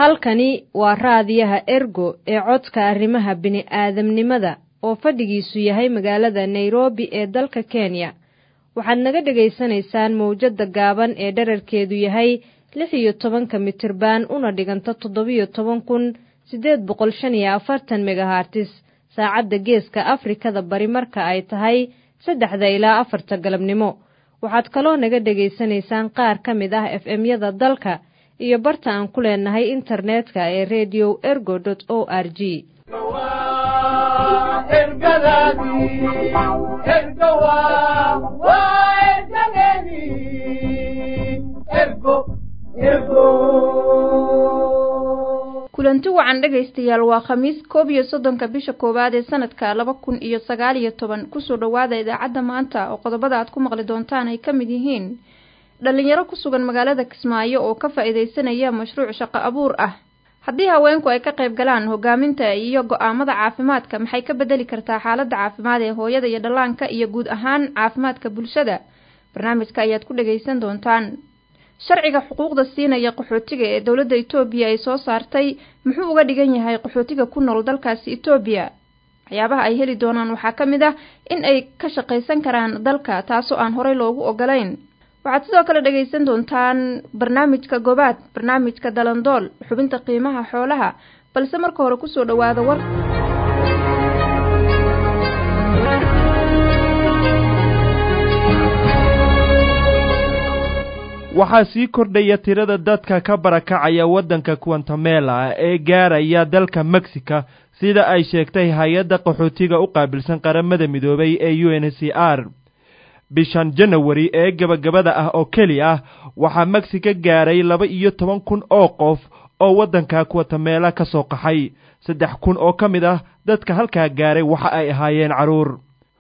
halkani waa raadiyaha ergo ee codka arrimaha bini'aadamnimada oo fadhigiisu yahay magaalada nairobi ee dalka kenya waxaad naga dhegaysanaysaan mawjadda gaaban ee dherarkeedu yahay lix iyo tobanka mitirban una dhiganta toddobiyo toban kun siddeed boqol shan iyo afartan megahartis saacadda geeska afrikada bari marka ay tahay saddexda ilaa afarta galabnimo waxaad kaloo naga dhegaysanaysaan qaar ka mid ah f m-yada dalka iyo barta aan ku leenahay internetka ee redio ergo o r g kulanti wacan dhegaystayaal waa khamiis koob iyo soddonka bisha koowaad ee sanadka laba kun iyo sagaal iyo toban kusoo dhowaada idaacadda maanta oo qodobada aad ku maqli doontaan ay ka mid yihiin dhallinyaro ku sugan magaalada kismaayo oo ka faa'iidaysanaya mashruuc shaqo abuur ah haddii haweenku ay ka qayb galaan hogaaminta iyo go'aamada caafimaadka maxay ka bedeli kartaa xaaladda caafimaad ee hooyada iyo dhallaanka iyo guud ahaan caafimaadka bulshada barnaamijka ayaad ku dhagaysan doontaan sharciga xuquuqda siinaya qaxootiga ee dowladda etoobiya ay soo saartay muxuu uga dhigan yahay qaxootiga ku nool dalkaasi etoobiya waxyaabaha ay heli doonaan waxaa ka mid ah in ay ka shaqaysan karaan dalka taasoo aan horey loogu ogolayn waxaad sidoo kale dhagaysan doontaan barnaamijka gobaad barnaamijka dalandool xubinta qiimaha xoolaha balse marka hore kusoo dhowaada war waxaa sii kordhaya tirada dadka ka barakacaya waddanka guantamela ee gaaraya dalka mexica sida ay sheegtay hay-adda qaxootiga u qaabilsan qaramada midoobay ee u n c r bishan janawari ee gebagabada ah oo keli ah waxaa mexico gaaray laba iyo toban kun oo qof oo waddanka guatamela ka soo qaxay saddex kun oo ka mid ah dadka halkaa gaaray waxa ay ahaayeen carruur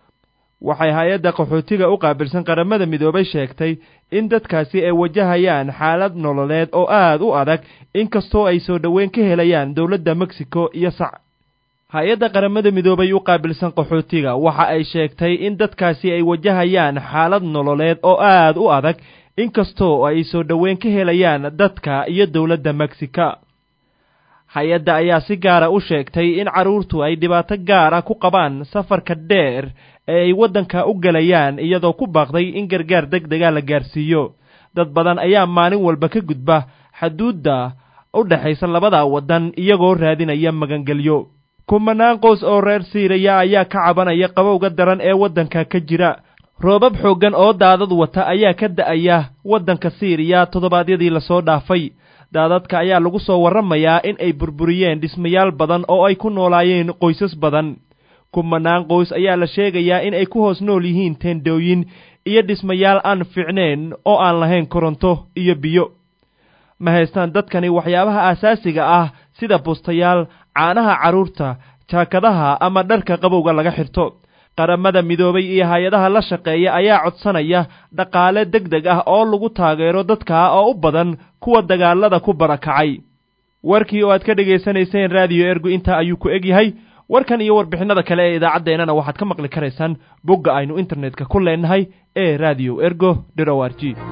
waxay hay-adda qaxootiga u qaabilsan qaramada midoobay sheegtay in dadkaasi ay wajahayaan xaalad nololeed oo aad u adag inkastoo ay soo dhoweyn ka helayaan dowladda mexico iyo sac hay-adda qaramada midoobay u qaabilsan qaxootiga waxa ay sheegtay in dadkaasi ay wajahayaan xaalad nololeed oo aad u adag inkastoo ay soo dhoweyn ka helayaan dadka iyo dowladda mexica hay-adda ayaa si gaara u sheegtay in carruurtu ay dhibaato gaara ku qabaan safarka dheer ee ay waddanka u gelayaan iyadoo ku baaqday in gargaar deg dega la gaarsiiyo dad badan ayaa maalin walba ka gudba xaduudda u dhexaysa labada waddan iyagoo raadinaya magangelyo kumanaan qoys oo reer siiriya ayaa ka cabanaya qabowga daran ee waddanka ka jira roobab xooggan oo daadad wata ayaa ka da'aya waddanka siiriya toddobaadyadii lasoo dhaafay daadadka ayaa lagu soo warramayaa in ay burburiyeen dhismayaal badan oo ay ku noolaayeen qoysas badan kumanaan qoys ayaa la sheegayaa in ay ku hoos nool yihiin teendhooyin iyo dhismayaal aan fiicnayn oo aan lahayn koronto iyo biyo ma haystaan dadkani waxyaabaha aasaasiga ah sida bustayaal caanaha carruurta jaakadaha ama dharka qabowga laga xirto qaramada midoobay iyo hay-adaha la shaqeeya ayaa codsanaya dhaqaale deg deg ah oo lagu taageero dadka oo u badan kuwa dagaalada ku barakacay warkii oo aad ka dhegaysanayseen raadiyo ergu intaa ayuu ku eg yahay warkan iyo warbixinada kale ee idaacaddeenana waxaad ka maqli karaysaan bogga aynu internetka ku leenahay ee radio ergo o r g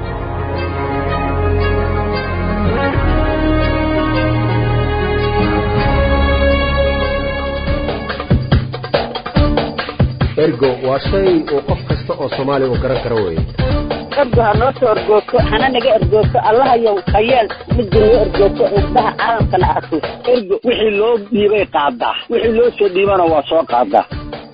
ergo waa shay uu qof kasta oo soomaaliya uu garan karo weye ergo ha noo soo ergoogto hana naga ergoogto allahayow hayeel midda noo ergoogto indhaha caalamkana arko ergo wixii loo dhiibay qaadaa wixii loo soo dhiibana waa soo qaadaa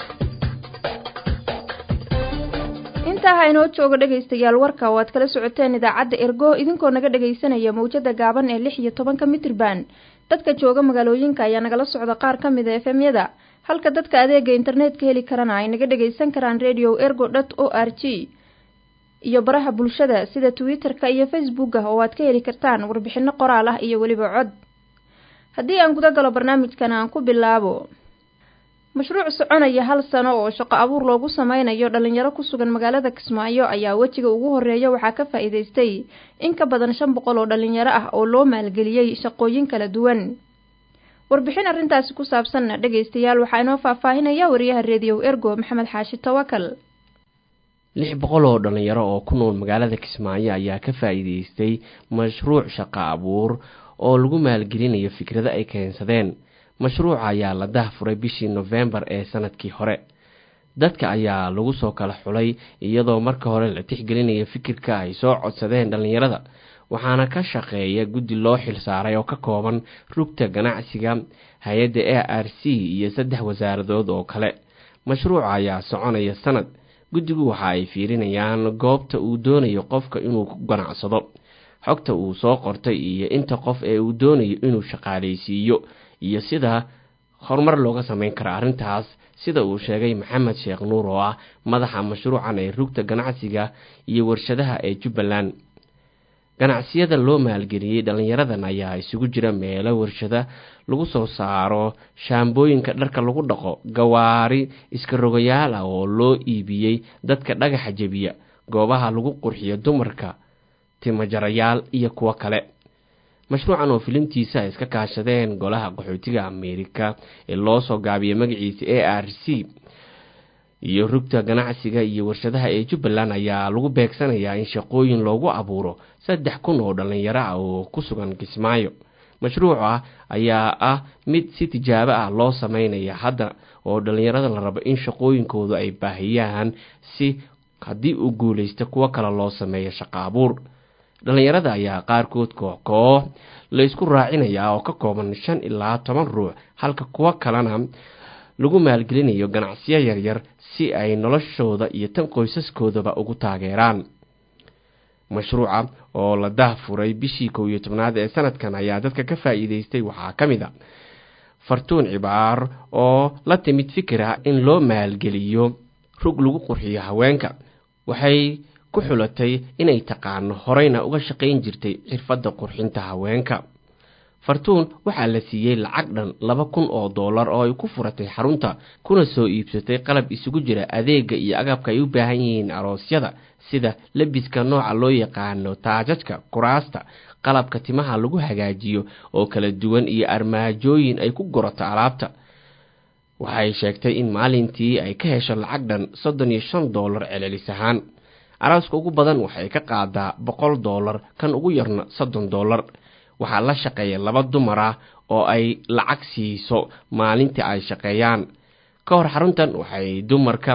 intaa ha inoo joogo dhegaystayaal warka oo aad kala socoteen idaacadda ergo idinkoo naga dhegaysanaya mawjada gaaban ee lix iyo tobanka mitrban dadka jooga magaalooyinka ayaa nagala socda qaar ka mid a efemyada halka dadka adeega internetka heli karana ay naga dhagaysan karaan radio ergo dot o r g iyo baraha bulshada sida twitter-ka iyo facebook ah oo aad ka heli kartaan warbixino qoraal ah iyo weliba cod haddii aan guda galo barnaamijkan aan ku bilaabo mashruuc soconaya hal sano oo shaqo abuur loogu sameynayo dhalinyaro ku sugan magaalada kismaayo ayaa wejiga ugu horeeya waxaa ka faa'iidaystay in ka badan shan boqol oo dhalinyaro ah oo loo maalgeliyey shaqooyin kala duwan warbixin arrintaasi ku saabsanna dhegaystayaal waxaa inoo faahfaahinaya wariyaha reediyow ergo maxamed xaashi tawakal lix boqol oo dhalinyaro oo ku nool magaalada kismaayo ayaa ka faa'iideystay mashruuc shaqo abuur oo lagu maalgelinayo fikrado ay keensadeen mashruuca ayaa la dahfuray bishii nofembar ee sanadkii hore dadka ayaa lagu soo kala xulay iyadoo marka hore la tixgelinaya fikirka ay soo codsadeen dhallinyarada waxaana ka shaqeeya guddi loo xilsaaray oo ka kooban rugta ganacsiga hay-adda a r c iyo saddex wasaaradood oo kale mashruuca ayaa soconaya sanad guddigu waxa ay fiirinayaan goobta uu doonayo qofka inuu ku ganacsado xogta uu soo qortay iyo inta qof ee uu doonayo inuu shaqaalaysiiyo iyo sida horumar looga sameyn karo arrintaas sida uu sheegay maxamed sheekh nuur oo ah madaxa mashruucan ee rugta ganacsiga iyo warshadaha ee jubbaland ganacsiyada loo maalgeliyey dhallinyaradan ayaa isugu jira meelo warshada lagu soo saaro shaambooyinka dharka lagu dhaqo gawaari iska rogayaal ah oo loo iibiyey dadka dhagaxa jebiya goobaha lagu qurxiyo dumarka timajarayaal iyo kuwo kale mashruucan oo filimtiisa ay iska kaashadeen golaha qaxootiga ameerika ee loo soo gaabiyay magaciisa a r c iyo rugta ganacsiga iyo warshadaha ee jubbaland ayaa lagu beegsanayaa in shaqooyin loogu abuuro saddex kun oo dhallinyaro ah oo ku sugan kismaayo mashruuca ayaa ah mid si tijaabo ah loo sameynaya hadda oo dhallinyarada la rabo in shaqooyinkoodu ay baahiyaan si haddii uu guulaysta kuwo kale loo sameeyo shaqo abuur dhallinyarada ayaa qaarkood koox koox la isku raacinayaa oo ka kooban shan ilaa toban ruux halka kuwo kalena lagu maalgelinayo ganacsiyo yaryar si ay noloshooda iyo tan qoysaskoodaba ugu taageeraan mashruuca oo la dahfuray bishii kow iyo tobnaad ee sanadkan ayaa dadka ka faa'iideystay waxaa ka mid a fartuun cibaar oo la timid fikir ah in loo maalgeliyo rug lagu qurxiyo haweenka waxay ku xulatay inay taqaano horeyna uga shaqayn jirtay xirfadda qurxinta haweenka fartuun waxaa la siiyey lacag dhan laba kun oo dollar oo ay ku furatay xarunta kuna soo iibsatay qalab isugu jira adeega iyo agabka ay u baahan yihiin aroosyada sida lebiska nooca loo yaqaano taajajka kuraasta qalabka timaha lagu hagaajiyo oo kala duwan iyo armaajooyin ay ku gurato alaabta waxay sheegtay in maalintii ay ka hesho lacag dhan soddon iyo shan dollar celcelis ahaan arooska ugu badan waxay ka qaadaa boqol dollar kan ugu yarna soddon dollar waxaa la shaqeeya laba dumar ah oo ay lacag siiso maalintii ay shaqeeyaan ka hor xaruntan waxay dumarka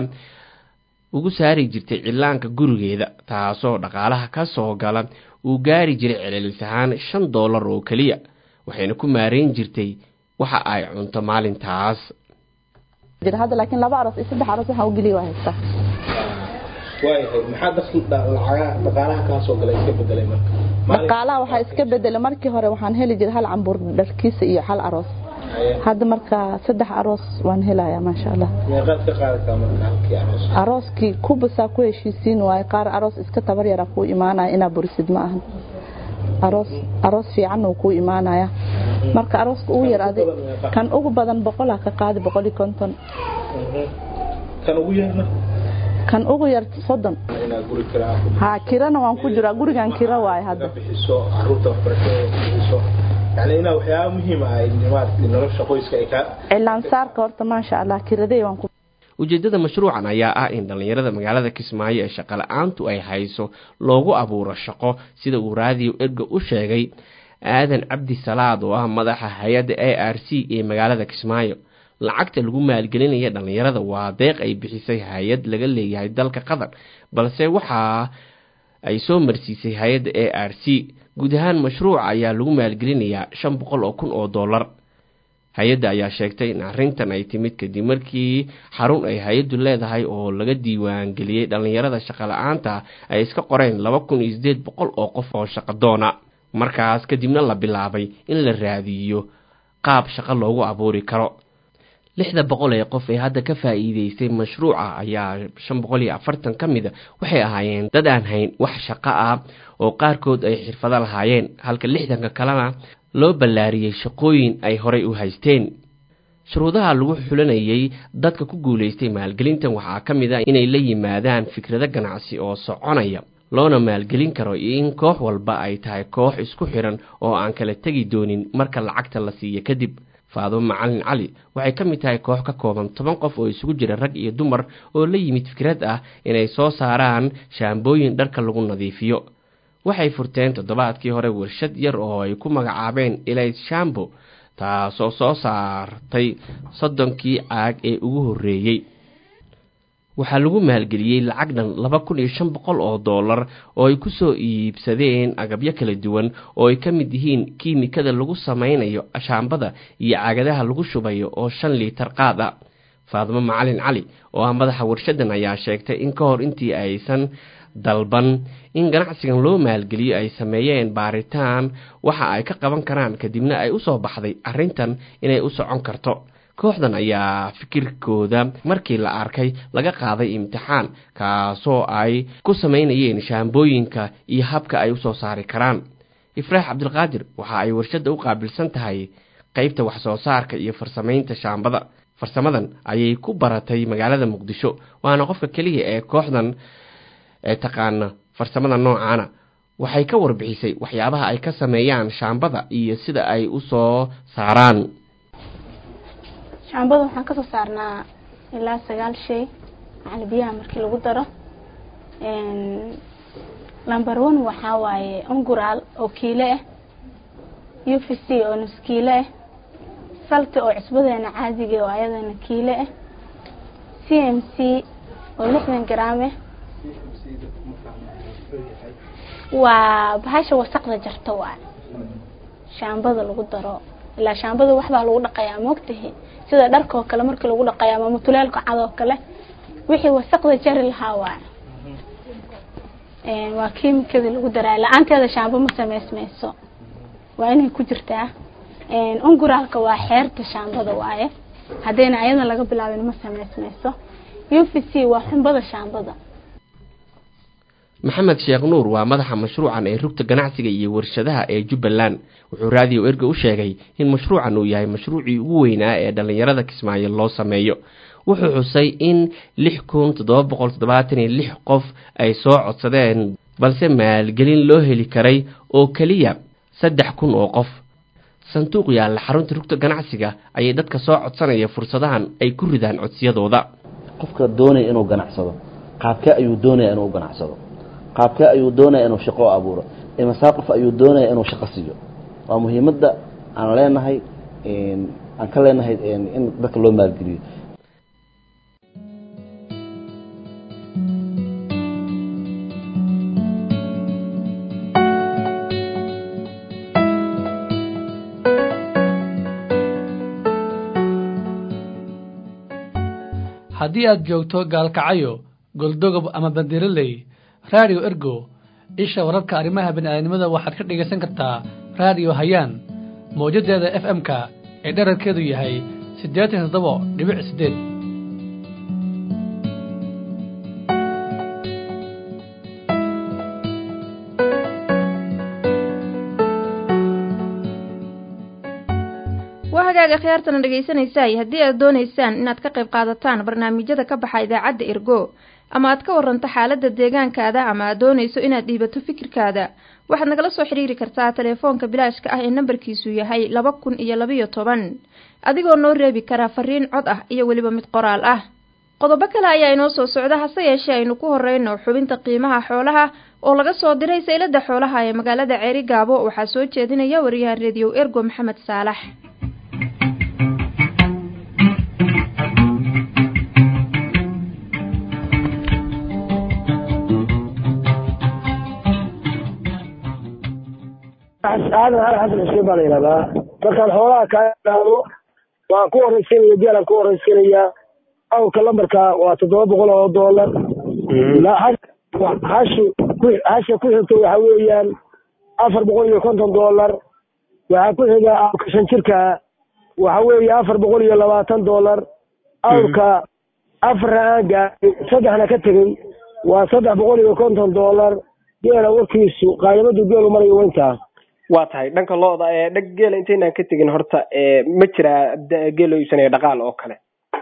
ugu saari jirtay cilaanka gurigeeda taasoo dhaqaalaha ka soo gala uu gaari jiray celcelis ahaan shan dollar oo keliya waxayna ku maareyn jirtay waxa ay cunto maalintaas hadda laakiin laba aroos iyo saddex aroos waxaan u geliya waa haystaa waayahay maxaa dakli lacagaha dhaqaalaha kaa soo galay iska bedelay marka dhaqaalaha waxaa iska bedelay markii hore waxaan heli jiray hal cambuur dharkiisa iyo hal aroos hadda marka saddex aroos waan helayaa maasha allah meeqaad ka qaadataa marka halkii aroos arooskii kubasaa ku heshiisiin waaye qaar aroos iska tabar yara kuu imaanaya inaa burisid ma ahan aroos aroos fiicanna uu kuu imaanaya marka arooska ugu yar adi kan ugu badan boqolaa ka qaadi boqol iyo konton kan ugu yarna kan ugu yar soddon inaad guri kiraa ku ha kirana waan ku jiraa gurigan kira waaye hadda bixiso caruurta waxbarashada ku bixiso yani inaa waxyaaba muhiim ah ay maaragtay nolosha qoyska ay ka cilaansaarka horta maasha allah kiradey waan ku ujeeddada mashruucan ayaa ah in dhallinyarada magaalada kismaayo ee shaqala-aantu ay hayso loogu abuuro shaqo sida uu raadiyo erga u sheegay aadan cabdi salaad oo ah madaxa hay-adda a r c ee magaalada kismaayo lacagta lagu maalgelinaya dhallinyarada waa deeq ay bixisay hay-ad laga leeyahay dalka qatar balse waxa ay soo marsiisay hay-adda a r c guud ahaan mashruuca ayaa lagu maalgelinayaa shan boqol oo kun oo dollar hay-adda ayaa sheegtay in arrintan ay timid kadib markii xarun ay hay-addu leedahay oo laga diiwaangeliyey dhallinyarada shaqala-aanta ay iska qoreen laba kun iyo siddeed boqol oo qof oo shaqadoona markaas kadibna la bilaabay in la raadiyo qaab shaqo loogu abuuri karo lixda boqol ee qof ee hadda ka faa'iideystay mashruuca ayaa shan boqol iyo afartan ka mida waxay ahaayeen dad aan hayn wax shaqo ah oo qaarkood ay xirfado lahaayeen halka lixdanka kalena loo ballaariyey shaqooyin ay horay u haysteen shuruudaha lagu xulanayay dadka ku guulaystay maalgelintan waxaa ka mid a inay la yimaadaan fikrado ganacsi oo soconaya loona maalgelin karo iyo in koox walba ay tahay koox isku xiran oo aan kala tegi doonin marka lacagta la siiyo kadib faado macalin cali waxay ka mid tahay koox ka kooban toban qof oo isugu jira rag iyo dumar oo la yimid fikrad ah inay soo saaraan shaambooyin dharka lagu nadiifiyo waxay furteen toddobaadkii hore warshad yar oo ay ku magacaabeen elit shambo taasoo soo saartay soddonkii caag ee ugu horreeyey waxaa lagu maalgeliyey lacag dhan laba kun iyo shan boqol oo dollar oo ay kusoo iibsadeen agabyo kala duwan oo ay ka mid yihiin kiimikada lagu samaynayo ashaambada iyo caagadaha lagu shubayo oo shan liitar qaad a faadimo macalin cali oo ah madaxa warshadan ayaa sheegtay in ka hor intii aysan dalban in ganacsigan loo maalgeliyo ay sameeyeen baaritaan waxa ay ka qaban karaan kadibna ay usoo baxday arrintan inay u socon karto kooxdan ayaa fikirkooda markii la arkay laga qaaday imtixaan kaasoo ay ku samaynayeen shaambooyinka iyo habka ay usoo saari karaan ifraax cabdilqaadir waxa ay warshadda u qaabilsan tahay qeybta wax soo saarka iyo farsamaynta shaambada farsamadan ayay ku baratay magaalada muqdisho waana qofka keliya ee kooxdan ee taqaana farsamada noocaana waxay ka warbixisay waxyaabaha ay ka sameeyaan shaambada iyo sida ay u soo saaraan shaambada waxaan kasoo saarnaa ilaa sagaal shay macali biyaha markii lagu daro number one waxaa waaye unguraal oo kiilo ah u v c oo nus kiilo ah salti oo cusbadeena caadiga oo ayadana kiilo ah c m c oo lixdan garaam ah waa bahasha wasaqda jarta waay shaambada lagu daro ilaa shaambada waxbaa lagu dhaqayaa moogtahi sida dharka oo kale markii lagu dhaqaya ama mutuleelka cad oo kale wixii wasaqda jari lahaa waay waa kiimikadii lagu daraa la-aanteeda shaambo ma samaysmayso waa inay ku jirtaa unguraalka waa xeerta shaambada waaye haddayna ayada laga bilaabin ma samaysmayso u v c waa xumbada shaambada maxamed sheekh nuur waa madaxa mashruucan ee rugta ganacsiga iyo warshadaha ee jubbaland wuxuu raadiyo erga u sheegay in mashruucan uu yahay mashruucii ugu weynaa ee dhallinyarada kismaayo loo sameeyo wuxuu xusay in lix kun toddoba boqol toddobaatan iyo lix qof ay soo codsadeen balse maalgelin loo heli karay oo keliya saddex kun oo qof sanduuq yaalla xarunta rugta ganacsiga ayay dadka soo codsanaya fursadahan ay ku ridaan codsiyadooda qofka doonaya inuu ganacsado qaabkee ayuu doonaya inuu ganacsado qaabkee ayuu doonaya inuu shaqo abuuro imasaa qof ayuu doonaya inuu shaqo siiyo waa muhiimadda aan leenahay aan ka leenahay in dadka loo maalgeliyo haddii aad joogto gaalkacayo goldogob ama bandiraley raadiyo ergo isha wararka arrimaha bini'aadnimada waxaad ka dhegaysan kartaa raadiyo hayaan mawjadeeda f m-ka ee dherarkeedu yahay siddeetan iyo toddoba dhibic siddeed waa hagaaga khiyaartana dhegaysanaysaay haddii aad doonaysaan inaad ka qayb qaadataan barnaamijyada ka baxa idaacadda ergo ama aad ka waranto xaaladda deegaankaada ama aad doonayso inaad dhiibato fikirkaada waxaad nagala soo xidhiiri kartaa telefoonka bilaashka ah ee nambarkiisu yahay laba kun iyo labayo toban adigoo noo reebi kara fariin cod ah iyo weliba mid qoraal ah qodobo kale ayaa inoo soo socda hase yeeshee aynu ku horeyno xubinta qiimaha xoolaha oo laga soo diray saylada xoolaha ee magaalada ceeri gaabo waxaa soo jeedinaya wariyahan rediyo ergo maxamed saalax aadan hal xasan xuseen baa la yidhahdaa markaan xoolaha kaa idhaahdo waan ku horeysanaya geelaan ku horeysanayaa awrka lambarka waa toddoba boqol oo doolar hashu hasha ku xigto waxa weeyaan afar boqol iyo konton doolar waxaa ku xiga awrka shan jirka waxa weeye afar boqol iyo labaatan doolar awrka afarna aan gaarin saddexna ka tegey waa saddex boqol iyo konton doolar geela warkiisu qaadamadu geelu marayo weyntaa waa tahay dhanka looda ee dhag geela intaynaan ka tegin horta ma jiraa geel loo iibsanaya dhaqaal oo kale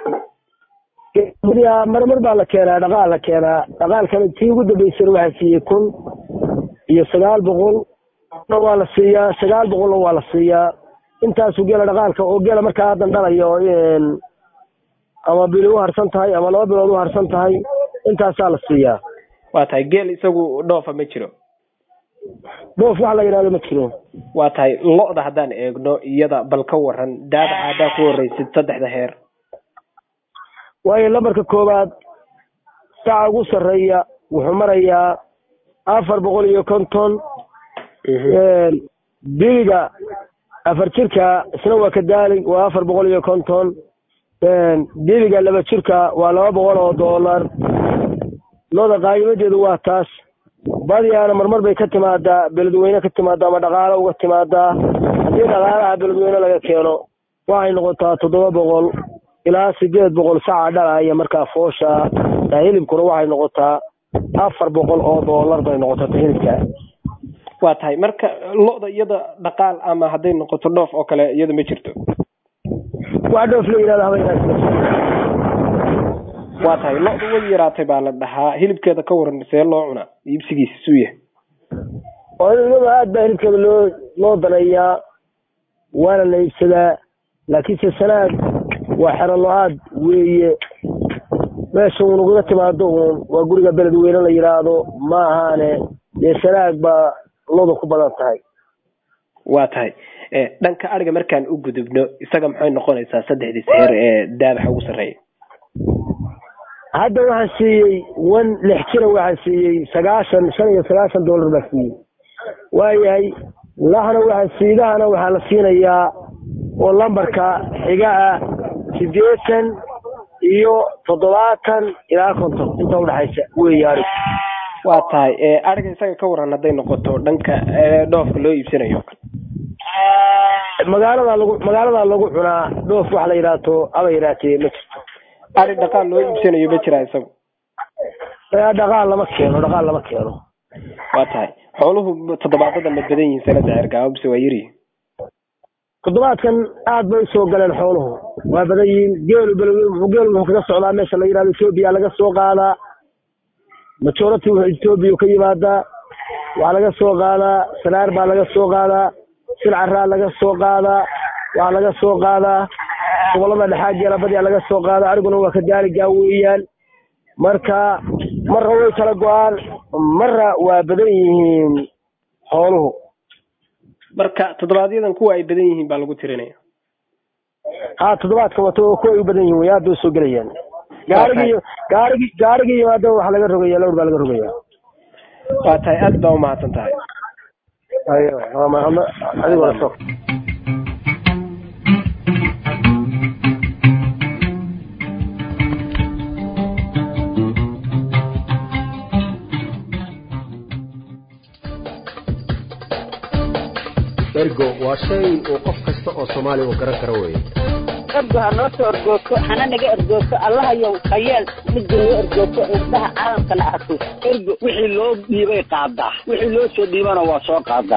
marmar baa la keenaa dhaqaal la keenaa dhaqaalkana tii ugu dambeysana waxaa siiyey kun iyo sagaal boqol waa la siiyaa sagaal boqolna waa la siiyaa intaasu geela dhaqaalka oo geela markaa haddan dhalayo ama bili u harsan tahay ama laba bilood u harsan tahay intaasaa la siiyaa waa tahay geel isagu dhoofa ma jiro dhoof wax la yidhahdo ma jiro waa tahay lo-da haddaan eegno iyada bal ka waran daadaca haddaa ku horeysid saddexda heer waayo lambarka koowaad saca ugu sarreeya wuxuu marayaa afar boqol iyo konton biliga afar jirka isna waa kadaali waa afar boqol iyo konton biliga laba jirka waa laba boqol oo doolar looda qaayimadeedu waa taas badiyaana marmar bay ka timaadaa beledweyne ka timaadaa ama dhaqaalo uga timaadaa haddii dhaqaalaha beledweyne laga keeno waxay noqotaa toddoba boqol ilaa sideed boqol saca dhalaya markaa foosha hilibkuna waxay noqotaa afar boqol oo doolar bay noqotaa hilibka waa tahay marka lo-da iyada dhaqaal ama hadday noqoto dhoof oo kale iyada ma jirto wax dhoof la yidhahda haba waa tahay lo-da way yaraatay baa la dhahaa hilibkeeda ka waran see loo cunaa iibsigiisa suu yahay iyada aad baa hilibkeeda loo loo daneeyaa waana la iibsadaa laakiinse sanaad waa xero lo-aad weeye meesha uun ugaga timaado uun waa guriga beledweyne la yidhaahdo ma ahaane dee sanaag baa lodu ku badan tahay waa tahay dhanka ariga markaan u gudubno isaga maxay noqonaysaa saddexdii seer ee daabaxa ugu sarreeya hadda waxaan siiyey wan lix jira waxaan siiyey sagaashan shan iyo sagaashan dollar baa siiyey waayahay lahana waxaan siidahana waxaa la siinayaa oo lambarka xiga ah siddeetan iyo toddobaatan ilaa konton inta udhexaysa weeye arig waa tahay ariga isaga ka waran hadday noqoto dhanka dhoofka loo iibsanayo magaalada lagu magaaladaa lagu cunaa dhoof wax la yidhaato aba yidhaatee ma jirto ari dhaqaal loo iibsanayo ma jiraa isagu dhaqaal lama keeno dhaqaal lama keeno waa tahay xooluhu toddobaadada ma badan yihiin sanada cergaabo bise waa yarihi toddobaadkan aad bay usoo galeen xooluhu waa badan yihiin geelu below geelu wuxuu kaga socdaa meesha la yidhahdo etoobiya laga soo qaadaa majority wuxuu etoobiya ka yimaadaa waxaa laga soo qaadaa sanaar baa laga soo qaadaa silcaraa laga soo qaadaa waxaa laga soo qaadaa gobolada dhexaa geela badiyaa laga soo qaadaa ariguna waa ka daaligaa weeyaan marka marra way kala go-aan marra waa badan yihiin xooluhu marka toddobaadyadan kuwa ay badan yihiin baa lagu tirinaya ha toddobaadka wato kuwa ay u badan yihiin way aad bay usoo gelayaan gaarigi gaarigi gaarigi yimaado waxaa laga rogaya lawr baa laga rogaya waa tahay aad baa umahadsan tahay ayo waa mahadna adigoo soo ergo waa shay uu qof kasta oo soomaali uu garan karo weeye ergo ha noo soo ergoogto hana naga ergoogto allahayow khayeel midda noo ergoogto indhaha caalamkana arko ergo wixii loo dhiibay qaadaa wixii loo soo dhiibana waa soo qaadaa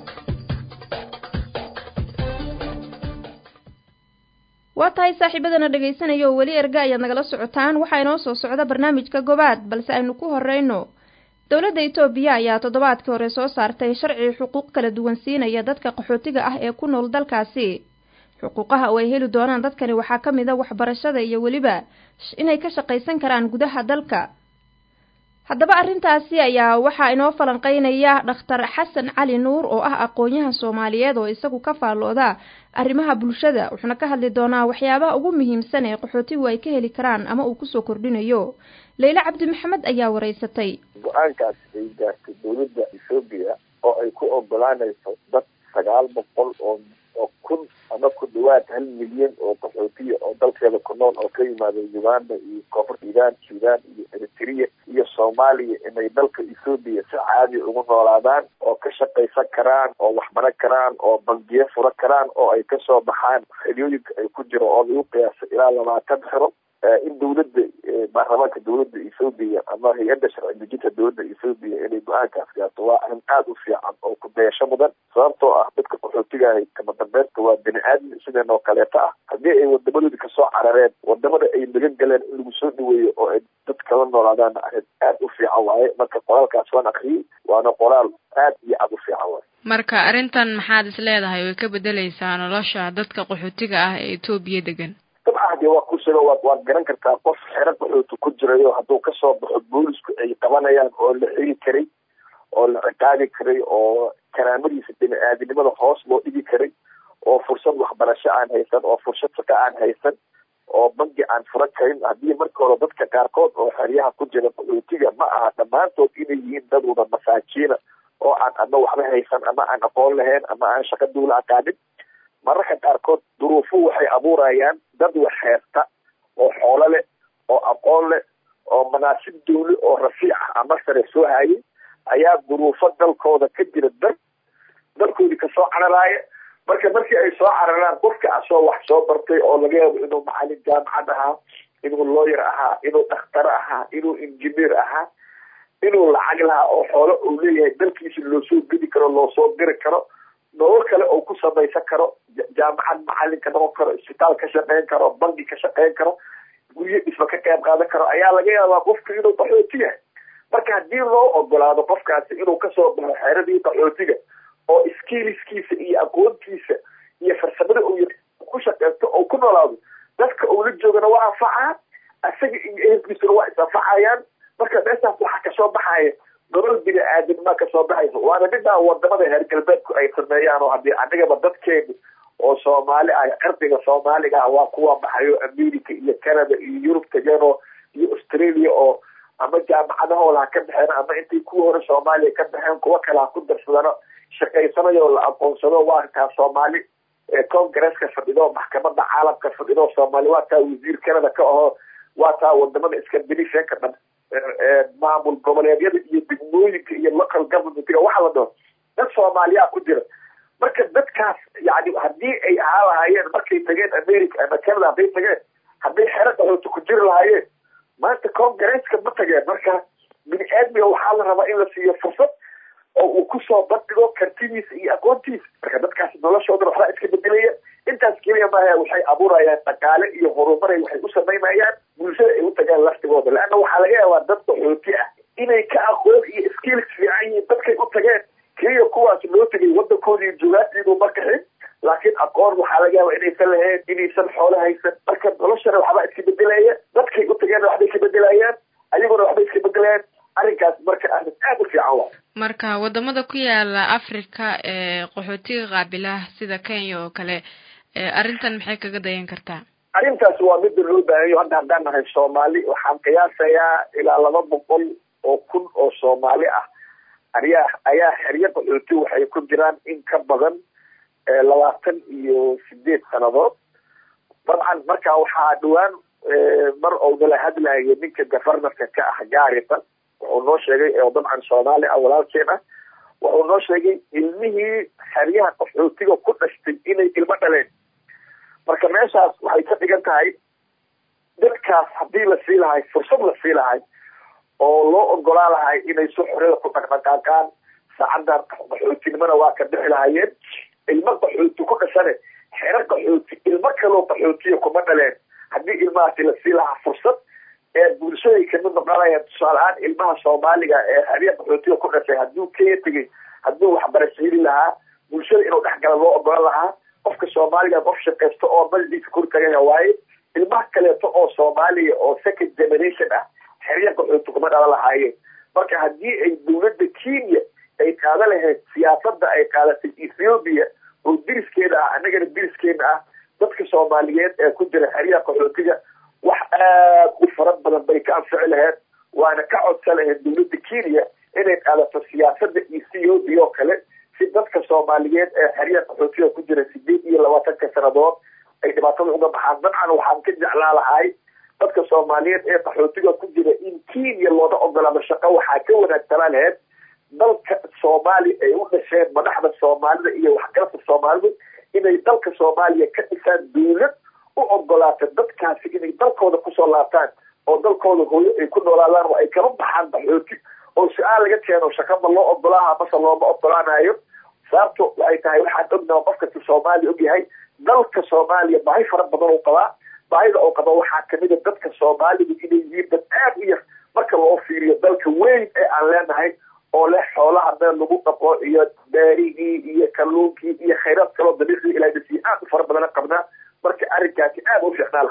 waa tahay saaxiibadana dhegaysanaya oo weli erga ayaad nagala socotaan waxaa inoo soo socda barnaamijka gobaad balse aynu ku horeyno dowladda itoobiya ayaa toddobaadkii hore soo saartay sharci xuquuq kala duwan siinaya dadka qaxootiga ah ee ku nool dalkaasi xuquuqaha oo ay heli doonaan dadkani waxaa ka mid a waxbarashada iyo weliba inay ka shaqaysan karaan gudaha dalka haddaba arrintaasi ayaa waxaa inoo falanqeynaya dhakhtar xasan cali nuur oo ah aqoon-yahan soomaaliyeed oo isagu ka faallooda arrimaha bulshada wuxuuna ka hadli doonaa waxyaabaha ugu muhiimsan ee qaxootigu ay ka heli karaan ama uu kusoo kordhinayo leyle cabdi maxamed ayaa wareysatay go-aankaas ay gaartay dowladda ethoobiya oo ay ku ogolaanayso dad sagaal boqol oo oo kun ama ku dhawaad hal milyan oo qaxootiya oo dalkeeda ku nool oo ka yimaada uganda iyo koonfur sudan sudan iyo eritrea iyo soomaaliya inay dalka ethoobiya si caadi ugu noolaadaan oo ka shaqaysan karaan oo waxbaran karaan oo bangiyo fura karaan oo ay kasoo baxaan xeryooyinka ay ku jiro oo lagu qiyaasay ilaa labaatan xero in dawladda baarlamaanka dawladda ethoobiya ama hay-adda sharci dejinta dowladda ethoobiya inay go-aankaas gaarto waa arrin aada u fiican oo ku dayasho mudan sababtoo ah dadka qaxootigahay kama dambeynta waa bini aadmi sideen oo kaleeto ah haddii ay wadamadoodi kasoo carareen wadamada ay nagan galeen in lagu soo dhaweeyo oo ay dad kala noolaadaana arrin aada u fiican waaye marka qoraalkaas waan akriyey waana qoraal aad iyo aada u fiican waaye marka arrintan maxaad is leedahay way ka bedeleysaa nolosha dadka qaxootiga ah ee etoobiya degan dabcan dee waa kusiro waad waad garan kartaa qof xero qaxooti ku jirayo hadduu kasoo baxo boolisku ay qabanayaan oo la xiri karay oo la ciqaabi karay oo karaamadiisa bini-aadinimada hoos loo dhigi karay oo fursad waxbarasho aan haysan oo fursad shaqo aan haysan oo bangi aan furan karin haddii marka hore dadka qaarkood oo xeryaha ku jira qaxootiga ma aha dhammaantood inay yihiin dad wada masaakiina oo aan ama waxba haysan ama aan aqoon lahayn ama aan shaqo duula aqaanin mararka qaarkood duruufu waxay abuurayaan dad wax heesta oo xoolo leh oo aqoon leh oo manaasib dawli oo rafiic ah ama sare soo hayay ayaa duruufo dalkooda ka jira dar dalkoodii kasoo cararaaya marka markii ay soo cararaan qofka asoo wax soo bartay oo laga yaabo inuu macalin jaamacad ahaa inuu lawyer ahaa inuu dhakhtaro ahaa inuu injineer ahaa inuu lacag lahaa oo xoolo uu leeyahay dalkiisa loosoo gedi karo loosoo diri karo nolol kale oo ku samaysan karo jaamacad macalin ka noqon karo isbitaal ka shaqeyn karo bangi ka shaqeyn karo guryo dhisma ka qayb qaadan karo ayaa laga yaabaa qofka inuu qaxooti yahay marka haddii loo ogolaado qofkaasi inuu kasoo baxo xeeradii qaxootiga oo skiiliskiisa iyo aqoontiisa iyo farsamada uu ku shaqeysto oo ku noolaado dadka uu la joogana waa anfacaa isaga iyo ehelkiisuna waa is-anfacayaan marka meeshaas waxaa kasoo baxaya nolol bini aadammaa kasoo baxaysa waana middaa wadamada reer galbeedku ay sameeyaan oo haddii anigaba dadkeenu oo soomaali ah qardiga soomaaliga ah waa kuwa baxayo america iyo canada iyo yurub tageenoo iyo australia oo ama jaamacadahooda ha ka baxeen ama intay kuwa hore soomaaliya ka baxeen kuwa kale ha ku darsadano shaqaysanayo la aqoonsado waa taa soomaali congresska fadhido maxkamada caalamka fadhido soomaali waa taa wasiir canada ka aho waa taa wadamada iska benishanka dhan maamul goboleedyada iyo degmooyinka iyo local governmentga waxa la dhaho dad soomaaliyaa ku jira marka dadkaas yani haddii ay ahaa lahaayeen markay tageen america ama canada hadday tageen hadday xero qaxooti ku jiri lahaayeen maanta congresska ma tageen marka bini aadmiga waxaa la rabaa in la siiyo fursad oo uu kusoo bandhigo kartidiisa iyo aqoontiisa marka dadkaas noloshooda waxbaa iska bedelaya intaas keliya maaha waxay abuurayaan dhaqaale iyo horumaray waxay u samaynayaan bulshada ay u tagaan laftigooda leanna waxaa laga yaabaa dad qaxooti ah inay ka aqoon iyo skills fiican yihiin dadkay u tageen keliya kuwaas loo tegay wadankoodii joogaantiinuu ma kaxin laakiin aqoon waxaa laga yaaba inaysan lahayn inaysan xoolo haysan marka noloshana waxbaa iska bedelaya dadkay u tageen waxbay ka bedelayaan ayaguna waxbay iska bedelayaan arrinkaas marka arrin aada u fiican waa marka wadamada ku yaala africa ee qaxootiga qaabila sida kenya oo kale arrintan maxay kaga dayan kartaa arrintaas waa mida loo baahanyo hadda haddaan nahay soomaali waxaan qiyaasayaa ilaa laba boqol oo kun oo soomaali ah ayaa ayaa xeryo qaxooti waxay ku jiraan in ka badan labaatan iyo sideed sanadood dabcan marka waxaa dhawaan mar ou nala hadlayo ninka governorka ka ah gaarisa wuxuu noo sheegay oo dabcan soomaali ah walaalkeen ah wuxuu noo sheegay ilmihii xeryaha qaxootiga ku dhashtay inay ilmo dhaleen marka meeshaas waxay ka dhigan tahay dadkaas haddii la sii lahay fursad la sii lahay oo loo ogolaa lahay inay si xorada ku dhaqdhaqaaqaan saacadan qaxootinimona waa ka bixi lahayeen ilmo qaxooti ku dhashane xero qaxooti ilmo kaloo qaxootiya kuma dhaleen haddii ilmahaasi la sii lahaa fursad ee bulshaday kamid noqonayaan tusaale-aan ilmaha soomaaliga ee xerya qaxootiga ku dhashay hadduu kenya tegay hadduu waxbarasho heli lahaa bulshada inuu dhexgala loo ogolan lahaa qofka soomaaliga qof shaqaysto oo maldiisa kor tagaya waaye ilmaha kaleeto oo soomaaliya oo second generation ah xerya qaxooti kuma dhalan lahaayeen marka haddii ay dawladda kenya ay qaada lahayd siyaasada ay qaadatay ethiopia oo diriskeeda ah annagana diriskeena ah dadka soomaaliyeed ee ku jira xeryaha qaxootiga wax aada u fara badan bay ka anfici lahayd waana ka codsan lahayd dawladda kenya inay qaadato siyaasada ethiopia oo kale si dadka soomaaliyeed ee xeryaha qaxootiga ku jira sideed iyo labaatanka sanadood ay dhibaatada uga baxaan dabcan waxaan ka jeclaa lahay dadka soomaaliyeed ee qaxootiga ku jira in kenya looga ogolaado shaqo waxaa ka wanaagsanaa laheyd dalka soomaaliya ay u dhasheen madaxda soomaalida iyo waxgalka soomaalidu inay dalka soomaaliya ka dhisaan dawlad u ogolaata dadkaasi inay dalkooda kusoo laabtaan oo dalkooda hooyo ay ku noolaadaan oo ay kala baxaan qaxooti oo su-aal laga keeno shaqama loo ogolaaha mase looma ogolaanayo sababto waxay tahay waxaan ognaha qof kasta soomaaliya ogyahay dalka soomaaliya baahi fara badan uu qabaa baahida oo qaba waxaa kamid a dadka soomaalidu inay yihiin dad aada u yar marka loo fiiriyo dalka weyn ee aan leenahay oo leh xoolaha meel lagu dhaqo iyo beerigii iyo kalluunkii iyo khayraad kaloo dabiicii ilaadasiye aada u fara badana qabnaa marka arrinkaasi aada u fiicnaa laha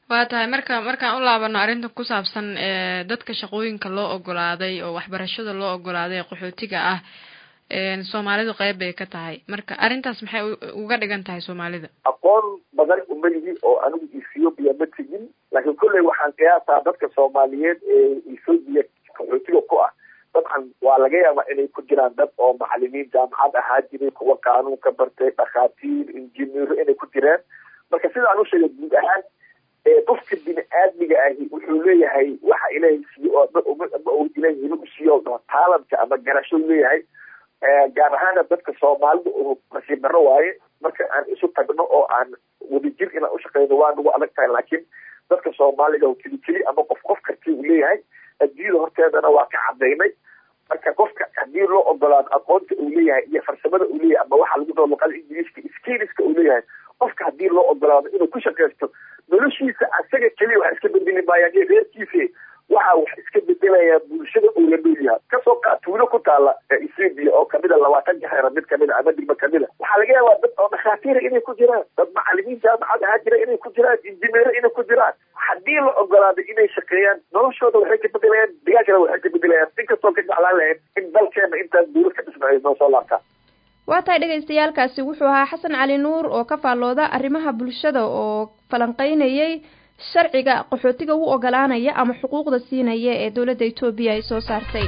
waa tahay marka markaan u laabano arrinta ku saabsan dadka shaqooyinka loo ogolaaday oo waxbarashada loo ogolaaday ee qaxootiga ah soomaalidu qeyb bay ka tahay marka arrintaas maxay uga dhigan tahay soomaalida aqoon badan uma lihi oo anigu ethiopia ma tegin laakiin kolley waxaan qiyaasaa dadka soomaaliyeed ee ethiopia qaxootiga ku ah dabcan waa laga yaabaa inay ku jiraan dad oo macalimiin jaamacad ahaa jiray kuwa qaanuunka bartay dhakhaatiir injineero inay ku jireen marka sidaan u sheegay guud ahaan qofka bini aadmiga ahi wuxuu leeyahay waxa ilaahay siiye oo ma uu ilaahay hibo u siiye oo dhaho taalanka ama garasho leeyahay gaar ahaana dadka soomaalida uu nasiib darro waaye marka aan isu tagno oo aan wadajir inaan ushaqeyno waa nagu adag tahay laakiin dadka soomaaliga keli keli ama qof qof karti uu leeyahay adduunyada horteedana waa ka cadaynay marka qofka haddii loo ogolaado aqoonta uu leeyahay iyo farsamada uu leeyahay ama waxa lagu dao luqada ingiriiska skiliska uu leeyahay qofka haddii loo ogolaado inuu ku shaqaysto noloshiisa asaga keliya wax iska bedeli maayaan iyo reerkiisa waxa wax iska bedelayaa bulshada uu la nool yahay kasoo qaad tuulo ku taala ethiopia oo kamid a labaatan jaxeera mid kamid a ama digma kamid a waxaa laga yaabaa dad oo dhakhaatiira inay ku jiraan dad macalimiin jaamacad ahaa jira inay ku jiraan injineero inay ku jiraan haddii la ogolaado inay shaqeeyaan noloshooda waxay ka bedelayaan digaagana waxay ka bedelayaan inkastoo ka jeclaan lahayn in dalkeena intaas dawlad ka dhisna ay noo soo laabtaan waa tahay dhagaystayaalkaasi wuxuu ahaa xasan cali nuur oo ka faallooda arrimaha bulshada oo falanqeynayay sharciga qaxootiga u ogolaanaya ama xuquuqda siinaya ee dowladda etoobiya ay soo saartay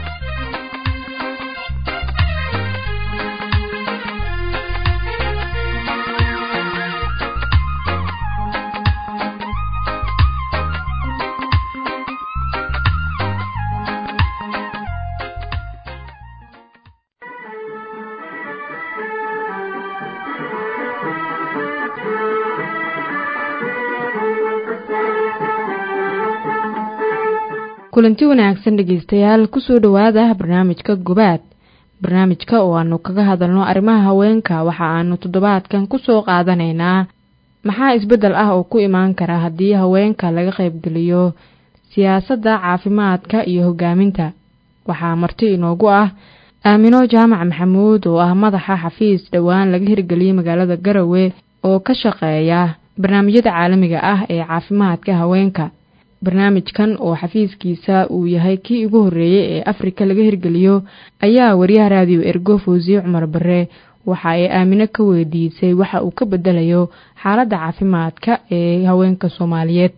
kulanti wanaagsan dhegeystayaal kusoo dhowaada barnaamijka gobaad barnaamijka oo aanu kaga hadalno arrimaha haweenka waxa aanu toddobaadkan kusoo qaadanaynaa maxaa isbeddel ah oo ku imaan kara haddii haweenka laga qaybgeliyo siyaasadda caafimaadka iyo hogaaminta waxaa marti inoogu ah aamino jaamac maxamuud oo ah madaxa xafiis dhowaan laga hirgeliyey magaalada garowe oo ka shaqeeya barnaamijyada caalamiga ah ee caafimaadka haweenka barnaamijkan oo xafiiskiisa uu yahay kii ugu horreeyey ee afrika laga hirgeliyo ayaa wariyaha raadiyo ergo fawsiye cumar bare waxa ay aamino ka weydiisay waxa uu ka bedelayo xaaladda caafimaadka ee haweenka soomaaliyeed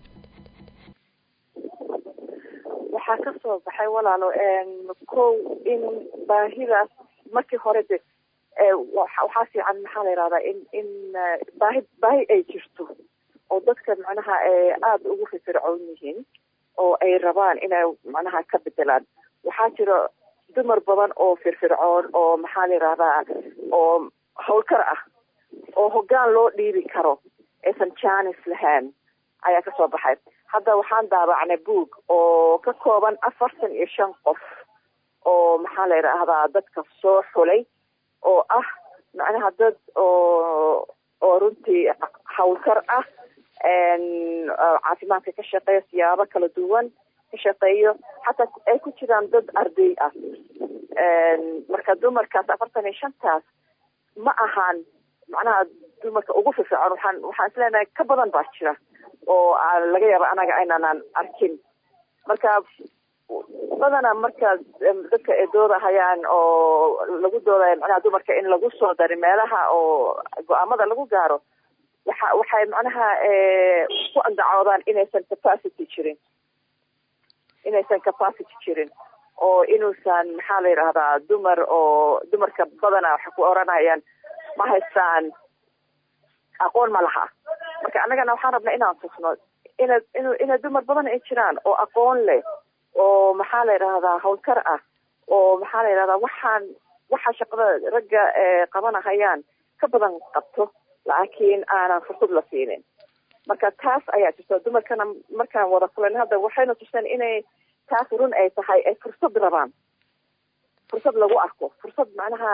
waxaa ka soo baxay walaalo kow in baahidaas markii hore de waxaa fiican maxaa la yihahdaa in in baahi baahi ay jirto oo dadka macnaha aada ugu firfircoon yihiin oo ay rabaan inay macnaha ka bedelaan waxaa jira dumar badan oo firfircoon oo maxaa la yihahdaa oo hawlkar ah oo hoggaan loo dhiibi karo aysan janis lahayn ayaa kasoo baxay hadda waxaan daabacnay boog oo ka kooban afartan iyo shan qof oo maxaa la yidhaahdaa dadka soo xulay oo ah macnaha dad oo oo runtii hawlkar ah caafimaadka ka shaqeeya siyaabo kala duwan ka shaqeeyo xataa ay ku jiraan dad arday ah marka dumarkaas afartan iyo shantaas ma ahaan macnaha dumarka ugu firfircoon waxaan waxaan isleenahay ka badan baa jira oo laga yaaba anaga aynaanan arkin marka badana marka dadka ay doodahayaan oo lagu doodayo macnaha dumarka in lagu soo dari meelaha oo go-aamada lagu gaaro waxa waxay macnaha ku andacoodaan inaysan capacity jirin inaysan capacity jirin oo inuusan maxaa la yidhahdaa dumar oo dumarka badana waxay ku oranayaan ma haystaan aqoon ma laha marka annagana waxaan rabnaa inaan tusno ina inu ina dumar badan ay jiraan oo aqoon leh oo maxaa la yidhahdaa hawlkar ah oo maxaa la yidhahdaa waxaan waxa shaqada ragga qabanahayaan ka badan qabto laakiin aanan fursad la siinin marka taas ayaa jirta dumarkana markaan wada kulan hadda waxayna tuseen inay taas run ay tahay ay fursad rabaan fursad lagu arko fursad macnaha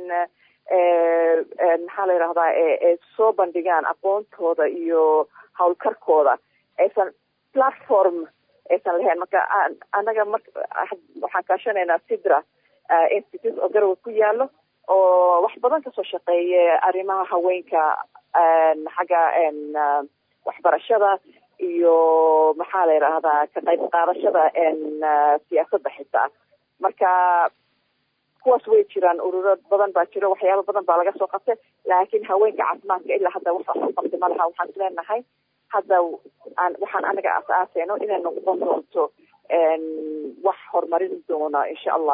maxaa la yidhahdaa ay soo bandhigaan aqoontooda iyo hawlkarkooda aysan platform aysan lahayn marka annaga mar waxaan kaashanaynaa sidra institute oo garowe ku yaalo oo wax badan kasoo shaqeeya arrimaha haweenka xagga waxbarashada iyo maxaa la yidhaahdaa ka qayb qaadashada siyaasadda xitaa marka kuwaas way jiraan ururo badan baa jiro waxyaaba badan baa laga soo qabtay laakiin haweenka caafimaadka ilaa hadda wax wax qabtay ma laha waxaan isleenahay hadda aan waxaan anaga asaaseyno inay noqon doonto wax horumarin doona insha allah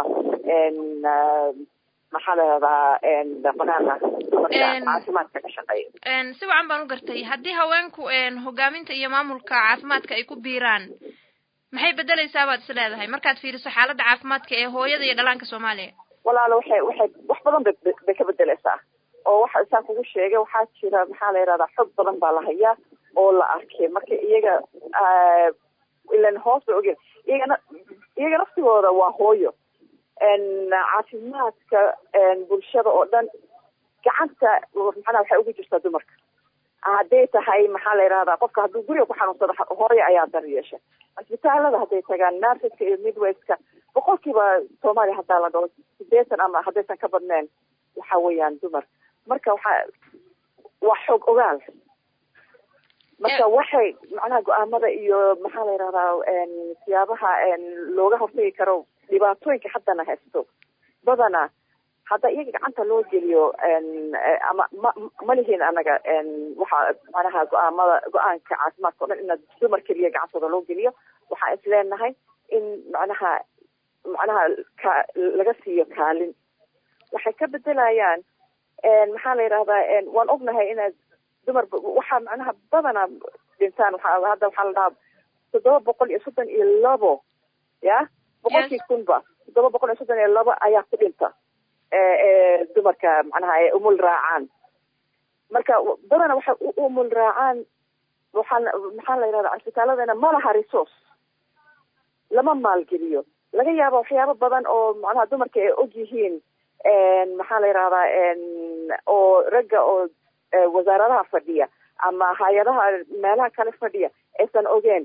maxaa la yidhahdaa banaana dumarka caafimaadka ka shaqeeya si wacan baan u gartay haddii haweenku hogaaminta iyo maamulka caafimaadka ay ku biiraan maxay bedeleysaa baad is leedahay markaad fiiriso xaaladda caafimaadka ee hooyada iyo dhalaanka soomaaliya walaalo waxay waxay wax badan bay bay ka bedeleysaa oo waxa isaan kugu sheegay waxaa jira maxaa la yidhahdaa xog badan baa la hayaa oo la arkay marka iyaga ilan hoos bay ogeen iyagana iyaga naftigooda waa hooyo caafimaadka bulshada oo dhan gacanta macnaha waxay ugu jirtaa dumarka hadday tahay maxaa la yidhahdaa qofka hadduu guriga ku xanuunsado hooyo ayaa dar yeesha cisbitaalada hadday tagaan narsiska iyo midwayska boqolkiiba soomaaliya haddaa la dhaho sideetan ama haddaysan ka badneen waxa weeyaan dumar marka waxaa waa xoog ogaal marka waxay macnaha go-aamada iyo maxaa la yidhahdaa siyaabaha looga hortagi karo dhibaatooyinka haddana haysto badana hadda iyaga gacanta loo geliyo ama ma ma lihin anaga waxa macnaha go-aamada go-aanka caafimaadka o dhan ina dumar keliya gacantooda loo geliyo waxaan is leenahay in macnaha macnaha ka laga siiyo kaalin waxay ka bedelayaan maxaa la yidhahdaa waan ognahay inaad dumar waxaa macnaha badana dhintaan waxa hadda waxaa la dhahaa toddoba boqol iyo soddon iyo labo ya boqolkii kunba toddoba boqol iyo soddon iyo labo ayaa ku dhinta dumarka macnaha ay umul raacaan marka badana waxay u umul raacaan waxaa maxaa la yidhahdaa cisbitaaladana ma laha resource lama maalgeliyo laga yaaba waxyaabo badan oo macnaha dumarka ay og yihiin maxaa la yidhahdaa oo ragga oo wasaaradaha fadhiya ama hay-adaha meelaha kale fadhiya aysan ogeen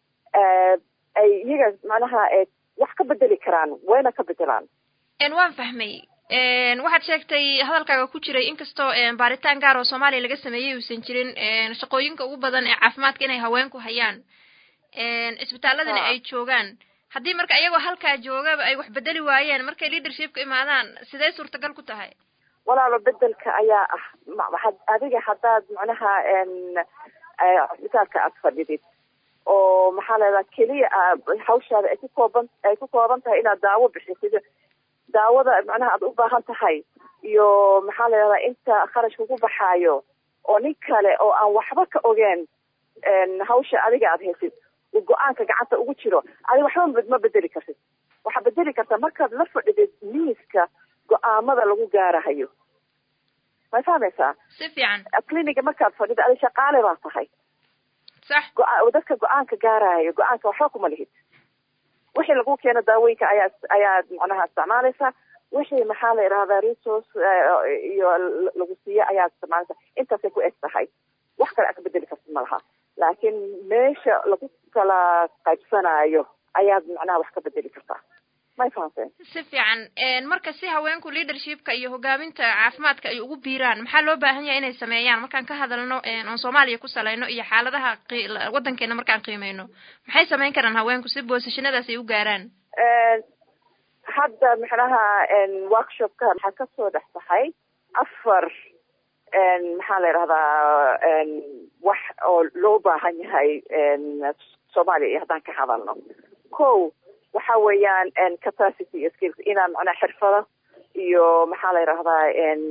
ay iyaga macnaha wax ka bedeli karaan wayna ka bedelaan waan fahmay waxaad sheegtay hadalkaaga ku jiray inkastoo baaritaan gaar oo soomaaliya laga sameeyey uusan jirin shaqooyinka ugu badan ee caafimaadka inay haweenku hayaan cisbitaaladana ay joogaan haddii marka iyagoo halkaa joogaba ay wax bedeli waayeen markay leadershipka imaadaan sidee suurtagal ku tahay walaalo bedelka ayaa ah adiga haddaad macnaha cisbitaalka aad fadhidid oo maxaa leedaha keliya hawshaada ay ku kooban ay ku kooban tahay inaad daawo bixisid daawada macnaha aad u baahan tahay iyo maxaa la yidhahdaa inta kharashka ku baxaayo oo nin kale oo aan waxba ka ogeen hawsha adiga aad haysid uu go-aanka gacanta ugu jiro adiga waxba ma bedeli kartid waxaa bedeli kartaa markaad la fadhidid miiska go-aamada lagu gaarahayo may fahmaysaa si fiican cliniga markaad fadhida adi shaqaale baa tahay sax go- dadka go-aanka gaarahayo go-aanka waxba kuma lihid wixii lagu keeno daawooyinka ayaa ayaad macnaha isticmaalaysaa wixii maxaa la yidhahdaa resource iyo lagu siiye ayaad isticmaalaysaa intaasay ku eg tahay wax kale aad ka bedeli kartid ma laha laakiin meesha lagu kala qaybsanaayo ayaad macnaha wax ka bedeli kartaa may fahamteen si fiican marka si haweenku leadershipka iyo hogaaminta caafimaadka ay ugu biiraan maxaa loo baahan yahay inay sameeyaan markaan ka hadalno oon soomaaliya ku salayno iyo xaaladaha waddankeena markaan qiimeyno maxay samayn karaan haweenku si boosashanadaas ay u gaaraan hadda macnaha workshopka waxaa kasoo dhex baxay afar maxaa la yidhahdaa wax oo loo baahan yahay soomaaliya iyo haddaan ka hadalno ko waxa weeyaan capacity iyo skills inaan macnaha xirfado iyo maxaa la yidhahdaa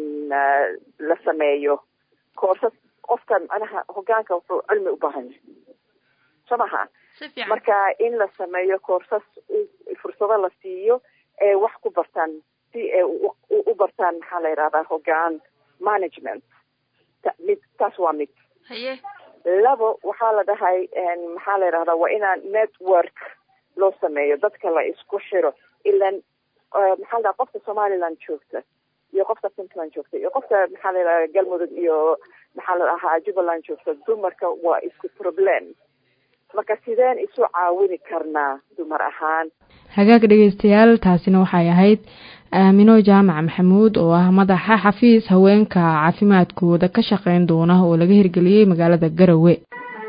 la sameeyo koorsas qofka macnaha hogaanka wuxuu cilmi u baahan yahay soo maha marka in la sameeyo koorsas fursado la siiyo ee wax ku bartaan si ay u bartaan maxaa la yidhahdaa hogaan management mid taas waa mid haye labo waxaa la dhahay maxaa la yidhahdaa waa inaan network loo sameeyo dadka la isku xiro ilan maxaa la dhaha qofka somaliland joogta iyo qofka puntland joogta iyo qofka maxaa la yidhahda galmudug iyo maxaa la dhahaa jubbaland joogta dumarka waa isku problem marka sideen isu caawini karnaa dumar ahaan hagaag dhegeystayaal taasina waxay ahayd aamino jaamac maxamuud oo ah madaxa xafiis haweenka caafimaadkooda ka shaqeyn doona oo laga hirgeliyey magaalada garowe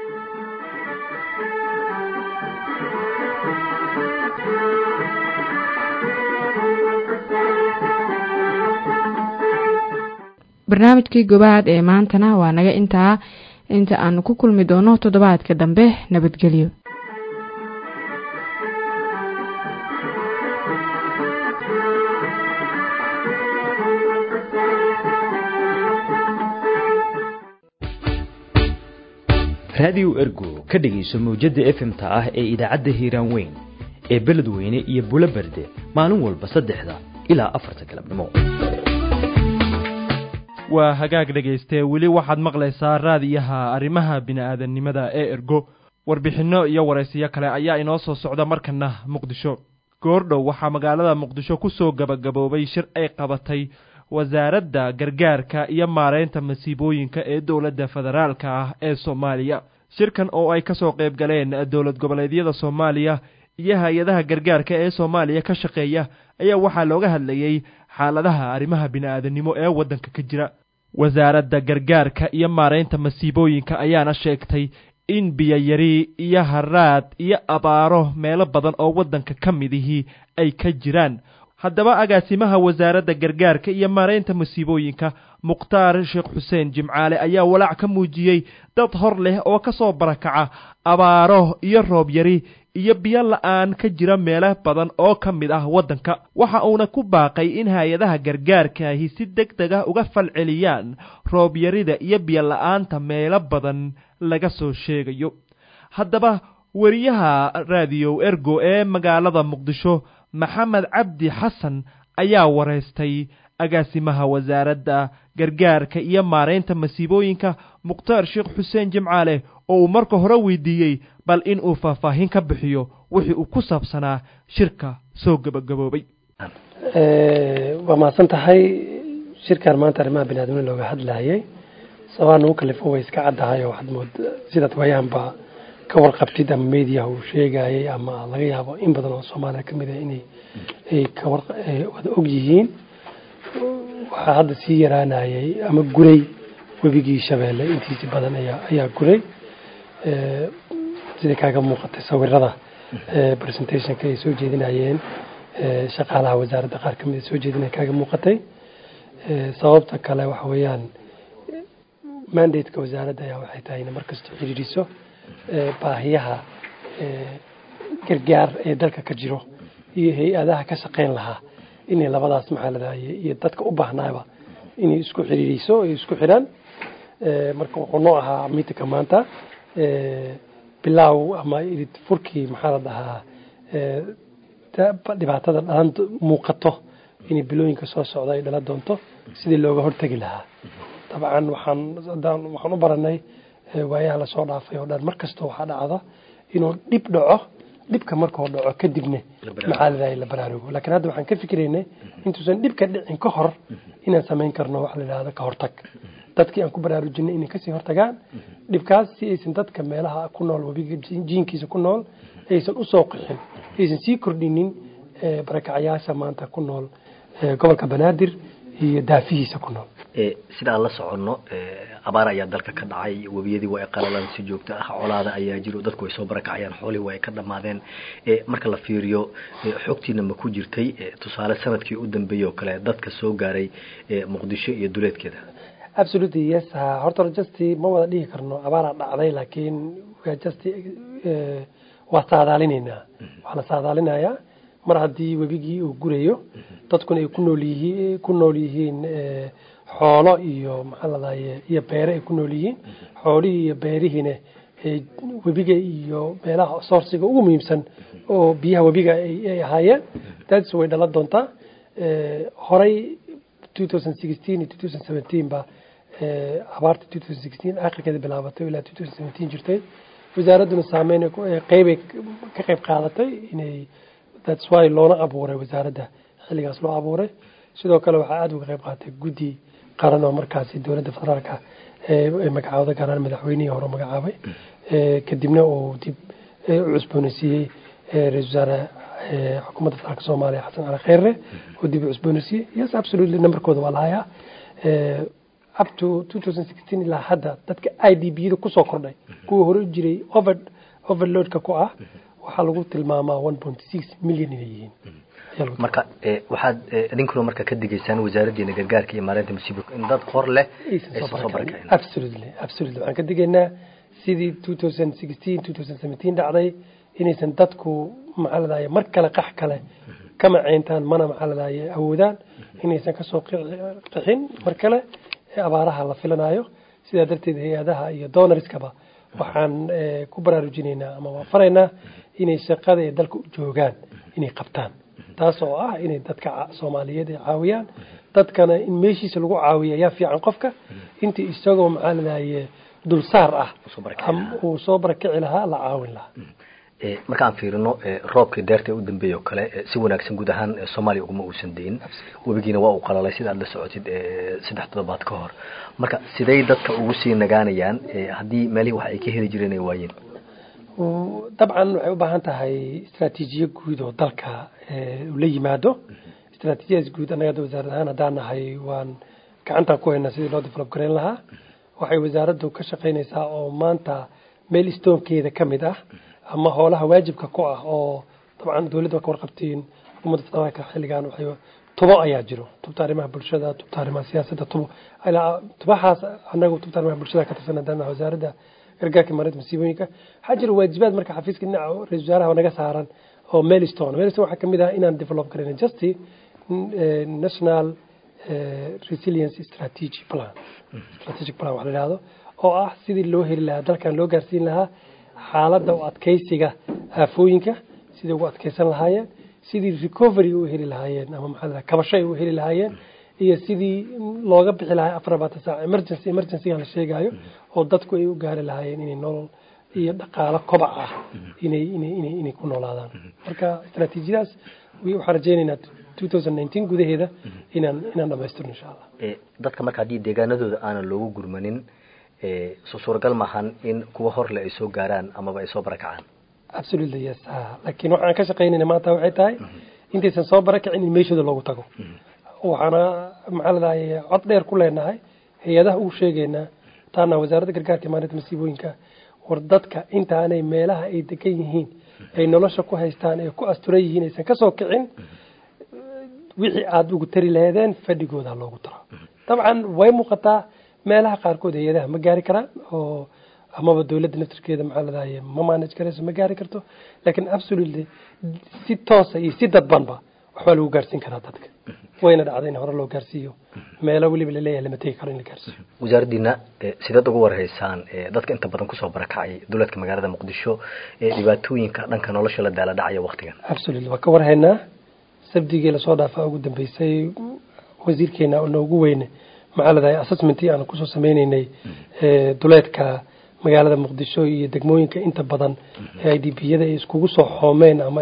barnaamijkii gobaad ee maantana waa naga intaa inta aanu ku kulmi doono toddobaadka dambe nabadgelyo raadiyo ergo ka dhegayso mawjadda efmta ah ee idaacadda hiiraan weyn ee beledweyne iyo bulo berde maalin walba saddexda ilaa afarta galabnimo waa hagaag dhagaystee weli waxaad maqlaysaa raadiyaha arrimaha bini'aadannimada ee ergo warbixinno iyo waraysiyo kale ayaa inoo soo socda markana muqdisho goordhow waxaa magaalada muqdisho ku soo gabagaboobay shir ay qabatay wasaaradda gargaarka iyo maareynta masiibooyinka ee dowladda federaalka ah ee soomaaliya shirkan oo ay ka soo qayb galeen dowlad goboleedyada soomaaliya iyo hay-adaha gargaarka ee soomaaliya ka shaqeeya ayaa waxaa looga hadlayey xaaladaha arrimaha bini'aadannimo ee waddanka ka jira wasaaradda gargaarka iyo maareynta masiibooyinka ayaana sheegtay in biyoyari iyo haraad iyo abaaro meelo badan oo waddanka ka midihii ay ka jiraan haddaba agaasimaha wasaaradda gargaarka iyo maareynta masiibooyinka mukhtaar sheekh xuseen jimcaale ayaa walaac ka muujiyey dad hor leh oo ka soo barakaca abaaro iyo roob yari iyo biyo la-aan ka jira meelo badan oo ka mid ah waddanka waxa uuna ku baaqay in hay-adaha gargaarkaahi si deg deg ah uga falceliyaan roob yarida iyo biyo la-aanta meelo badan laga soo sheegayo haddaba weriyaha raadiyo ergo ee magaalada muqdisho maxamed cabdi xasan ayaa waraystay agaasimaha wasaaradda gargaarka iyo maareynta masiibooyinka mukhtaar sheekh xuseen jimcaale oo uu marka hore weydiiyey bal in uu faahfaahin ka bixiyo wixii uu ku saabsanaa shirka soo gabagaboobay waa mahadsan tahay shirkan maanta arrimaha biniadamni looga hadlayay sabaa nagu kalifo way iska caddahay oo waxaad mood sidaad waayaanba ka warqabtid ama mediaha uu sheegayay ama laga yaabo in badan oo soomaaliya ka mid ah inay ay kawar wada og yihiin waxaa hadda sii yaraanayay ama guray webigii shabeelle intiisi badan ayaa ayaa guray sida kaaga muuqatay sawirada presentationka ay soo jeedinayeen shaqaalaha wasaaradda qaar kamid soo jeedinaya kaaga muuqatay sababta kale waxa weeyaan mandateka wasaaradda ayaa waxay tahay inay markasta xiriiriso baahiyaha gargaar ee dalka ka jiro iyo hay-adaha ka shaqeyn lahaa inay labadaas maxaalada iyo dadka u baahnaaba inay isku xiriiriso ay isku xidhaan marka wuxuu noo ahaa miitinka maanta bilaaw ama irid furkii maxaa la dhahaa dhibaatada dhalan muuqato inay bilooyinka soo socda ay dhalan doonto sidii looga hortegi lahaa dabcan waxaan waxaan u baranay waayaha lasoo dhaafay oo dhan mar kasta waxaa dhacda inuu dhib dhaco dhibka markuu dhaco kadibna maxaa la la baraarugo laakiin hadda waxaan ka fikiraynay intuusan dhibka dhicin ka hor inaan samayn karno waxa la yidhahda ka hortag dadkii aan ku baraarujinay inay kasii hortagaan dhibkaas si aysan dadka meelaha ku nool webiga jiinkiisa ku nool aysan usoo qixin aysan sii kordhinin barakacyaasha maanta ku nool gobolka banaadir iyo daafihiisa ku nool sida aan la soconno abaar ayaa dalka ka dhacay webiyadii waa ay qalalaan si joogto ah colaada ayaa jiro dadku way soo barakacayaan xoolihii waa ay ka dhammaadeen marka la fiiriyo xogtiina ma ku jirtay tusaale sanadkii u dambeeyey oo kale dadka soo gaaray muqdisho iyo duleedkeeda absolutely yes horta just ma wada dhihi karno abaaraa dhacday laakiin just waa saadaalinaynaa waxaa la saadaalinayaa mar haddii webigii uu gurayo dadkuna ay ku nool yihiin ku nool yihiin xoolo iyo maxaa ladahaye iyo beere ay ku nool yihiin xoolihii iyo beerihiina webiga iyo meelaha soorsiga ugu muhiimsan oo biyaha webiga ay ahaayeen daadis way dhalan doontaa horay ba abaarta akhirkeeda bilaabatay ilaa jirtay wasaaradduna saameyn qeybay ka qeyb qaadatay inay that's why loona abuuray wasaaradda xilligaas loo abuuray sidoo kale waxaa aada uga qeyb qaatay guddi qaran oo markaasi dowladda federaalka ee magacaawda gaaraan madaxweynihii hore magacaabay kadibna uu dib u cusboonaysiiyey ra-isul wasaare xukuumadda federaalka soomaaliya xasan cali kheyre oo dib u cusboonaysiiyey yes absolutely numberkooda waa lahayaa up to 2016 ilaa hadda dadka i d b da kusoo kordhay kuwa hore jiray over overloadka ku ah waxaa lagu tilmaamaa 1.6 million inay yihiin marka waxaad idinkuna marka ka digaysaan wasaaraddiina gargaarka iyo maareynta masiibooyinka in dad hor leh aysan soo barakacin absolutely absolutely waxaan ka digaynaa sidii two thousand sixteen two thousand seventeen dhacday inaysan dadku maxaa ladahaya mar kale qax kale kama ceyntaan mana maxaa ladahaya awoodaan inaysan kasoo qixin mar kale abaaraha la filanayo sidaa darteed hay-adaha iyo donorskaba waxaan ku baraarujinaynaa ama waan faraynaa inay shaqada ee dalka u joogaan inay qabtaan taas oo ah inay dadka soomaaliyeed ay caawiyaan dadkana in meeshiisa lagu caawiya ayaa fiican qofka intii isagoo maxaa ladahaye dulsaar ah uu soo barakici lahaa la caawin lahaa markaan fiirino roobkii deerta u dambeeyey oo kale si wanaagsan guud ahaan soomaaliya uguma uusan deyin webigiina waa uu qalalay sida aad la socotid saddex toddobaad ka hor marka siday dadka ugu sii nagaanayaan haddii meelihii wax ay ka heli jireen ay waayeen dabcan waxay u baahan tahay istraatiijiyo guud oo dalka la yimaado istraatiijiyadaas guud annaga hadda wasaarad ahaan haddaan nahay waan gacantaan ku haynaa sidii loo develop gareyn lahaa waxay wasaaraddu ka shaqaynaysaa oo maanta meel stoonkeeda ka mid ah ama hoolaha waajibka ku ah oo dabcan dowladda ka warqabtiin xukuumadda federaalka xilligan waxay tubo ayaa jiro tubta arrimaha bulshada tubta arrimaha siyaasadda tubo ilaa tubahaas annagu tubta arrimaha bulshada ka tirsan haddaan wasaaradda gargaarka maareynta masiibooyinka waxaa jira waajibaad marka xafiiska dhinaca ra-isul wasaaraha naga saaran oo melstone melstone waxaa kamid ah inaan develop garayna justy national resilience strategy plan strategic plan wax la yidhahdo oo ah sidii loo heli lahaa dalkan loo gaarsiin lahaa xaaladda u adkeysiga aafooyinka sidii ugu adkeysan lahaayeen sidii recovery u heli lahaayeen ama maxaa la kabasho ay u heli lahaayeen iyo sidii looga bixi lahaa afar labaatan saac emergency emergencyga la sheegayo oo dadku ay u gaari lahaayeen inay nolol iyo dhaqaalo kobac ah inay inay inay inay ku noolaadaan marka istaraatiijiyadaas waxaan rajaynaynaa two thousand nineteen gudaheeda inaan inaan dhamaystirno insha allah dadka marka haddii deegaanadooda aanan loogu gurmanin soo suuragal maahan in kuwa horle ay soo gaaraan amaba ay soo barakacaan absolutely yes laakiin waxaan ka shaqaynayna maanta waxay tahay intaysan soo barakacin in meeshooda loogu tago waxaana maxaa ladahay cod dheer ku leenahay hay-adaha ugu sheegaynaa taana wasaaradda gargaarka maalinta masiibooyinka war dadka intaanay meelaha ay degan yihiin ay nolosha ku haystaan ay ku asturan yihiin aysan kasoo kicin wixii aada ugu tari laheedeen fadhigooda loogu taro dabcan way muuqataa meelaha qaarkood hay-adaha ma gaari karaan oo amaba dowladda naftirkeeda maxaa ladahay ma manage karayso ma gaari karto laakiin absolutely si toosa iyo si dadbanba waxbaa lagu gaarsiin karaa dadka wayna dhacday in hore loo gaarsiiyo meelo weliba laleeyahay lama tegi karo in la gaarsiiyo wasaaraddiina sideed uga warhaysaan dadka inta badan kusoo barakacay dowladka magaalada muqdisho ee dhibaatooyinka dhanka nolosha la daala dhacaya waktigan absolutely waa ka warhaynaa sabdigii lasoo dhaafaa ugu dambeysay wasiirkeena noogu weyne maxaa ladahay assessmentii aan kusoo sameyneynay duleedka magaalada muqdisho iyo degmooyinka inta badan ee i d b yada ay iskugu soo xoomeen ama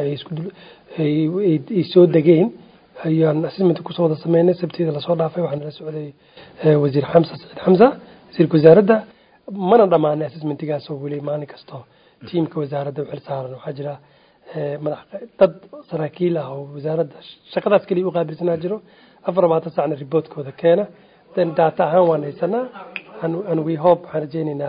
ay soo degeen ayaan assessment kusoo wada sameynay sabteeda lasoo dhaafay waxaana la socday wasiir xamsa saciid xamsa wasiirka wasaaradda mana dhammaanay assessmentigaas oo weli maalin kasto tiimka wasaaradda u xil saaran waxaa jira madax dad saraakiil ah oo wasaaradda shaqadaas keliya u qaabilsanaa jiro afar labaatan sacna riboodkooda keena then data ahaan waan haysanaa and we hope waxaan rajaynaynaa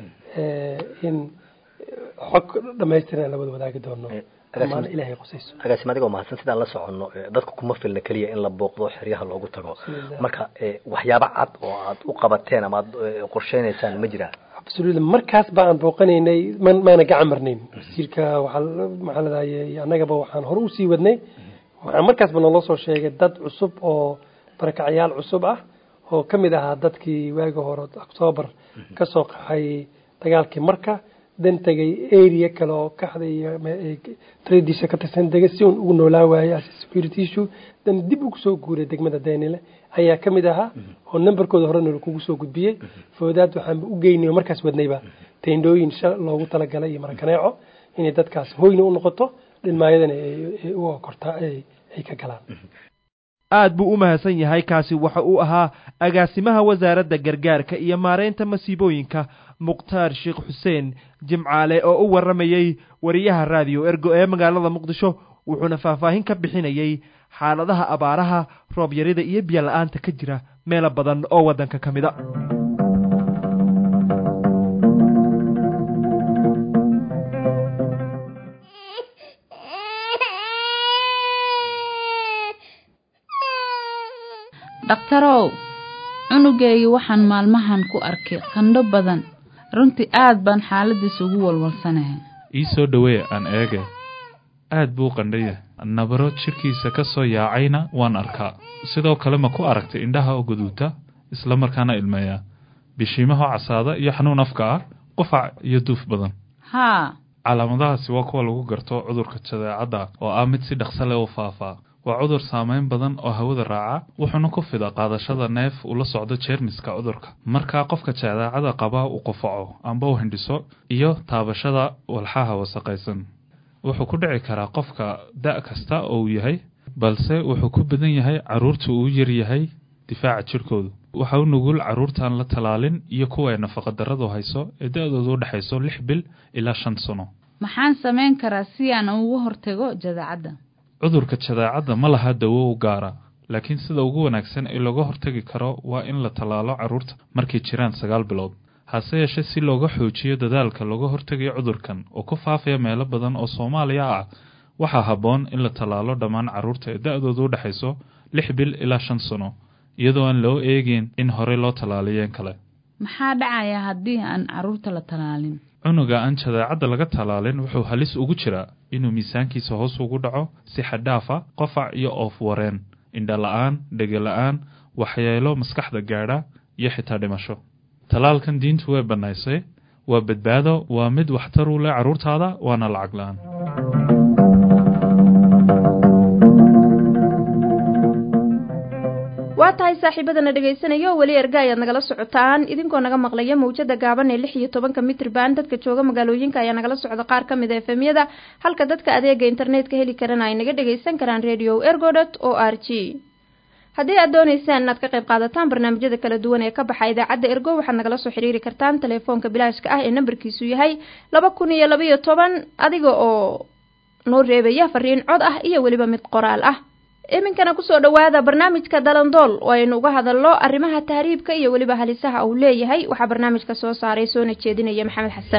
in xog dhamaystiran la wada wadaagi doono amaana ilaahay qusayso agaasim adigoo mahadsan sidaan la soconno dadka kuma filna keliya in la booqdo xeryaha loogu tago marka waxyaabo cad oo aad u qabateen ama aad qorsheynaysaan ma jiraa absolutely markaas ba aan booqanaynay maana gacan marnayn wasiirka waxaa maxaa ladahay annagaba waxaan hore usii wadnay waxaa markaasba naloo soo sheegay dad cusub oo barakacyaal cusub ah oo ka mid ahaa dadkii waagi hore octoobar ka soo qaxay dagaalkii marka dan tegay area kale oo kaxda iyo tradisa ka tirsan dega si uun ugu noolaa waayay security issue dan dib ugu soo guuray degmada daynile ayaa ka mid ahaa oo numberkooda horena lakugu soo gudbiyey foodaad waxaan u geynay oo markaas wadnayba teendhooyin shal loogu talagalay iyo marakaneeco inay dadkaas hoyna u noqoto dhinmaayadana u okortaa ay ka galaan aad buu u mahadsan yahay kaasi waxa uu ahaa agaasimaha wasaaradda gargaarka iyo maaraynta masiibooyinka mukhtaar sheekh xuseen jimcaale oo u warramayey wariyaha raadiyo ergo ee magaalada muqdisho wuxuuna faahfaahin ka bixinayey xaaladaha abaaraha roob yarida iyo biyo la-aanta ka jira meelo badan oo waddanka ka mida dhakhtarow cunugeygii waxaan maalmahan ku arkay qandho badan runtii aad baan xaaladiisa ugu walwalsanahay ii soo dhowee aan eege aad buu qandhaya nabaro jidhkiisa ka soo yaacayna waan arkaa sidoo kale ma ku aragtay indhaha oo guduuta isla markaana ilmeeya bishiimaho casaada iyo xanuun afka ah qufac iyo duuf badan haa calaamadahaasi waa kuwa lagu garto cudurka jadeecadda oo ah mid si dhaqso leh u faafaa waa cudur saameyn badan oo hawada raaca wuxuuna ku fida qaadashada neef ula socdo jeermiska cudurka markaa qofka jadeecada qaba uu qufaco amba u hindhiso iyo taabashada walxaha wasaqaysan wuxuu ku dhici karaa qofka da' kasta oo uu yahay balse wuxuu ku badan yahay carruurta uu yar yahay difaaca jidhkoodu waxa u nugul carruurtaan la talaalin iyo kuwa ay nafaqadarradu hayso ee da-doodu u dhexayso lix bil ilaa shan sano maxaan samayn karaa si aan uga hortago jadeecadda cudurka jadeecadda ma laha dawo u gaara laakiin sida ugu wanaagsan ee looga hortagi karo waa in la tallaalo carruurta markay jiraan sagaal bilood hase yeeshee si looga xoojiyo dadaalka looga hortegayo cudurkan oo ku faafaya meelo badan oo soomaaliya ah waxaa habboon in la tallaalo dhammaan carruurta ee da-doodu u dhexayso lix bil ilaa shan sano iyadoo aan loo eegin in horey loo tallaaliyeen kale maxaa dhacaya haddii aan carruurta la tallaalin cunuga aan jadeecadda laga tallaalin wuxuu halis ugu jiraa inuu miisaankiisa hoos ugu dhaco si xadhaafa qofac iyo oof wareen indha la-aan dhega la-aan waxyeelo maskaxda gaadha iyo xitaa dhimasho tallaalkan diintu way bannaysay waa badbaado waa mid waxtar u leh carruurtaada waana lacag la-aan waa tahay saaxiibadana dhegaysanaya oo weli erga ayaad nagala socotaan idinkoo naga maqlaya mawjada gaaban ee lix iyo tobanka mitrban dadka jooga magaalooyinka ayaa nagala socda qaar ka mid a efemyada halka dadka adeega internetka heli karana ay naga dhagaysan karaan radio ergodot o r g haddii aad doonaysaan inaad ka qayb qaadataan barnaamijyada kala duwan ee ka baxa idaacadda ergo waxaad nagala soo xiriiri kartaan telefoonka bilaashka ah ee nambarkiisu yahay laba kun iyo labaiyo toban adiga oo noo reebaya fariin cod ah iyo weliba mid qoraal ah iminkana kusoo dhowaada barnaamijka dalandool oo aynu uga hadalno arrimaha tahriibka iyo weliba halisaha uu leeyahay waxaa barnaamijka soo saaray soona jeedinaya maxamed xasan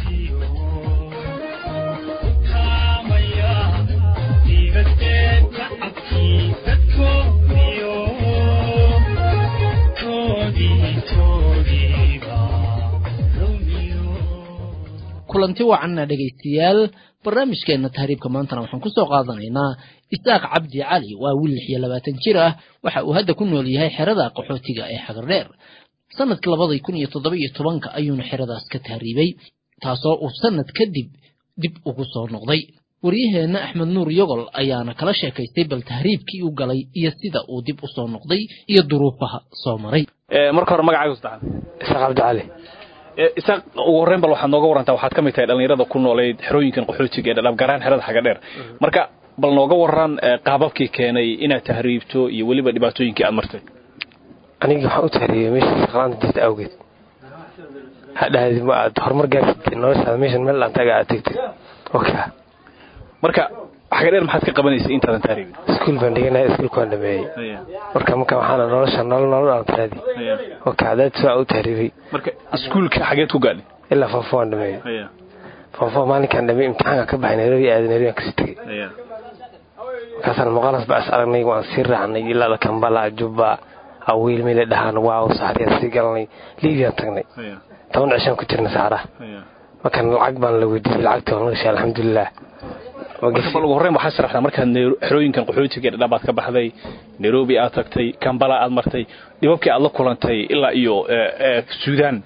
kulanti wacanna dhegaystayaal barnaamijkeenna tahriibka maantana waxaan ku soo qaadanaynaa isaaq cabdi cali waa wiil lix iyo labaatan jir ah waxa uu hadda ku nool yahay xerada qaxootiga ee xagardheer sanadkii labadii kun iyo toddoba iyo tobanka ayuuna xeradaas ka tahriibay taasoo uu sanad kadib dib ugu soo noqday waryaheenna axmed nuur yogol ayaana kala sheekaystay bal tahriibkii u galay iyo sida uu dib u soo noqday iyo duruufaha soo maray marka hore magacaaga saddexaad isaaq cabdi cali isaaq ugu horreyn bal waxaad nooga warantaa waxaad ka mid tahay dhallinyarada ku nooleyd xerooyinkan qaxootiga ee dhadhaab garaan xerada xaga dheer marka bal nooga waran qaababkii keenay inaad tahriibto iyo weliba dhibaatooyinkii aad martay anigii waxaan u tahriibay meesha shaqlaanta jirta awgeed hadhahdi ma aad horumar gaartid noloshaada meeshan meel aan taga aad tegtid oka marka xaga dheer maxaad ka qabanaysay intaadan tahriibin iskuul baan dhiganaya iskuulka waan dhameeyey marka marka waxaana nolosha nolol nolol aan raadi oka hadaad waa u tahriibay marka iskuulka xageed ku gaadhay ilaa foofo waan dhameeyey foofo maalinkaan dhameeyey imtixaanka ka baxay nairobi aaday nairobi aan kasii tegey markaasaan muqaalas baa is aragnay waan sii raacnay ilaa kambala jubba awiil meela dhahaan waaw saxriyaan sii galanay liibiyaan tagnay toban cishaan ku jirna saxaraha markaan lacag baan la weydiiyey lacagta waan lagashay alxamdulilah bal ugu horreyn waxaad sharaxdaa markaad xerooyinkan qaxootiga ee dhadhabaad ka baxday nairobi aad tagtay kambala aad martay dhibabkii aad la kulantay ilaa iyo suudaan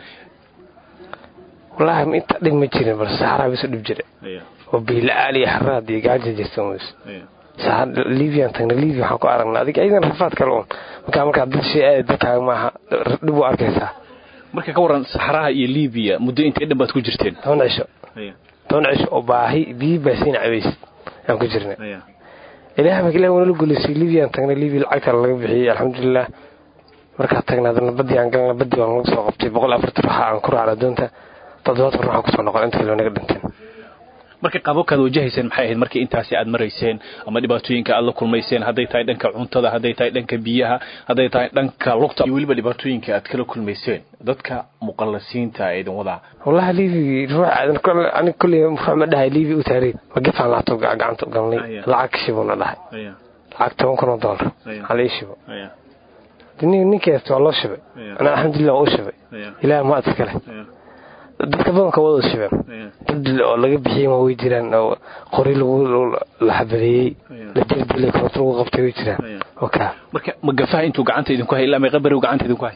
wallaahi inta dhib ma jirin balse saxaraha bisu dhib jira oo biila-aan iyo xaraad iyo gaaja jirta mus libiyan tagna libia waxaan ku aragnaa adig idan rafaad kale un markaa markaa dad shay aada dadkaaga maaha dhib u arkaysaa marka ka waran saxaraha iyo libiya muddo intee dhan baad ku jirteen toban cisho toban cisho oo baahi biyi baasiina cabays aan ku jirna ilaah marka ilaah wanala guleysay libiyan tagna libia lacagta laga bixiyey alxamdulilah markaa tagna adana badii aan galna badii waan lagu soo qabtay boqol afartan ruuxa aan ku raacna doonta toddobaatan ruuxaan kusoo noqon inta kale naga dhinteen marka qaababkaad wajahayseen maxay ahayd markii intaasi aad marayseen ama dhibaatooyinka aad la kulmayseen hadday tahay dhanka cuntada hadday tahay dhanka biyaha hadday tahay dhanka lugta iyo weliba dhibaatooyinka aad kala kulmayseen dadka muqallasiinta ee idin wadaa wallahi liibi ruux aniga kolley ruux ma dhahay liibi u taariib ma gefaan laabto gacanta u galnay lacag shibuna dhahay lacag toban kun oo doolar hal ii shibo ninkeesta waa loo shibay anaa alxamdulilah waa u shibay ilaah ma adka kale dadka badanka wada shibeen dad oo laga bixiyey waa way jiraan oo qori lagu la xabadeeyey la dildilay koronto lagu qabtay way jiraan oka marka magafaha intuu gacanta idinku hay ilaa meeqa beri gacanta idinku hay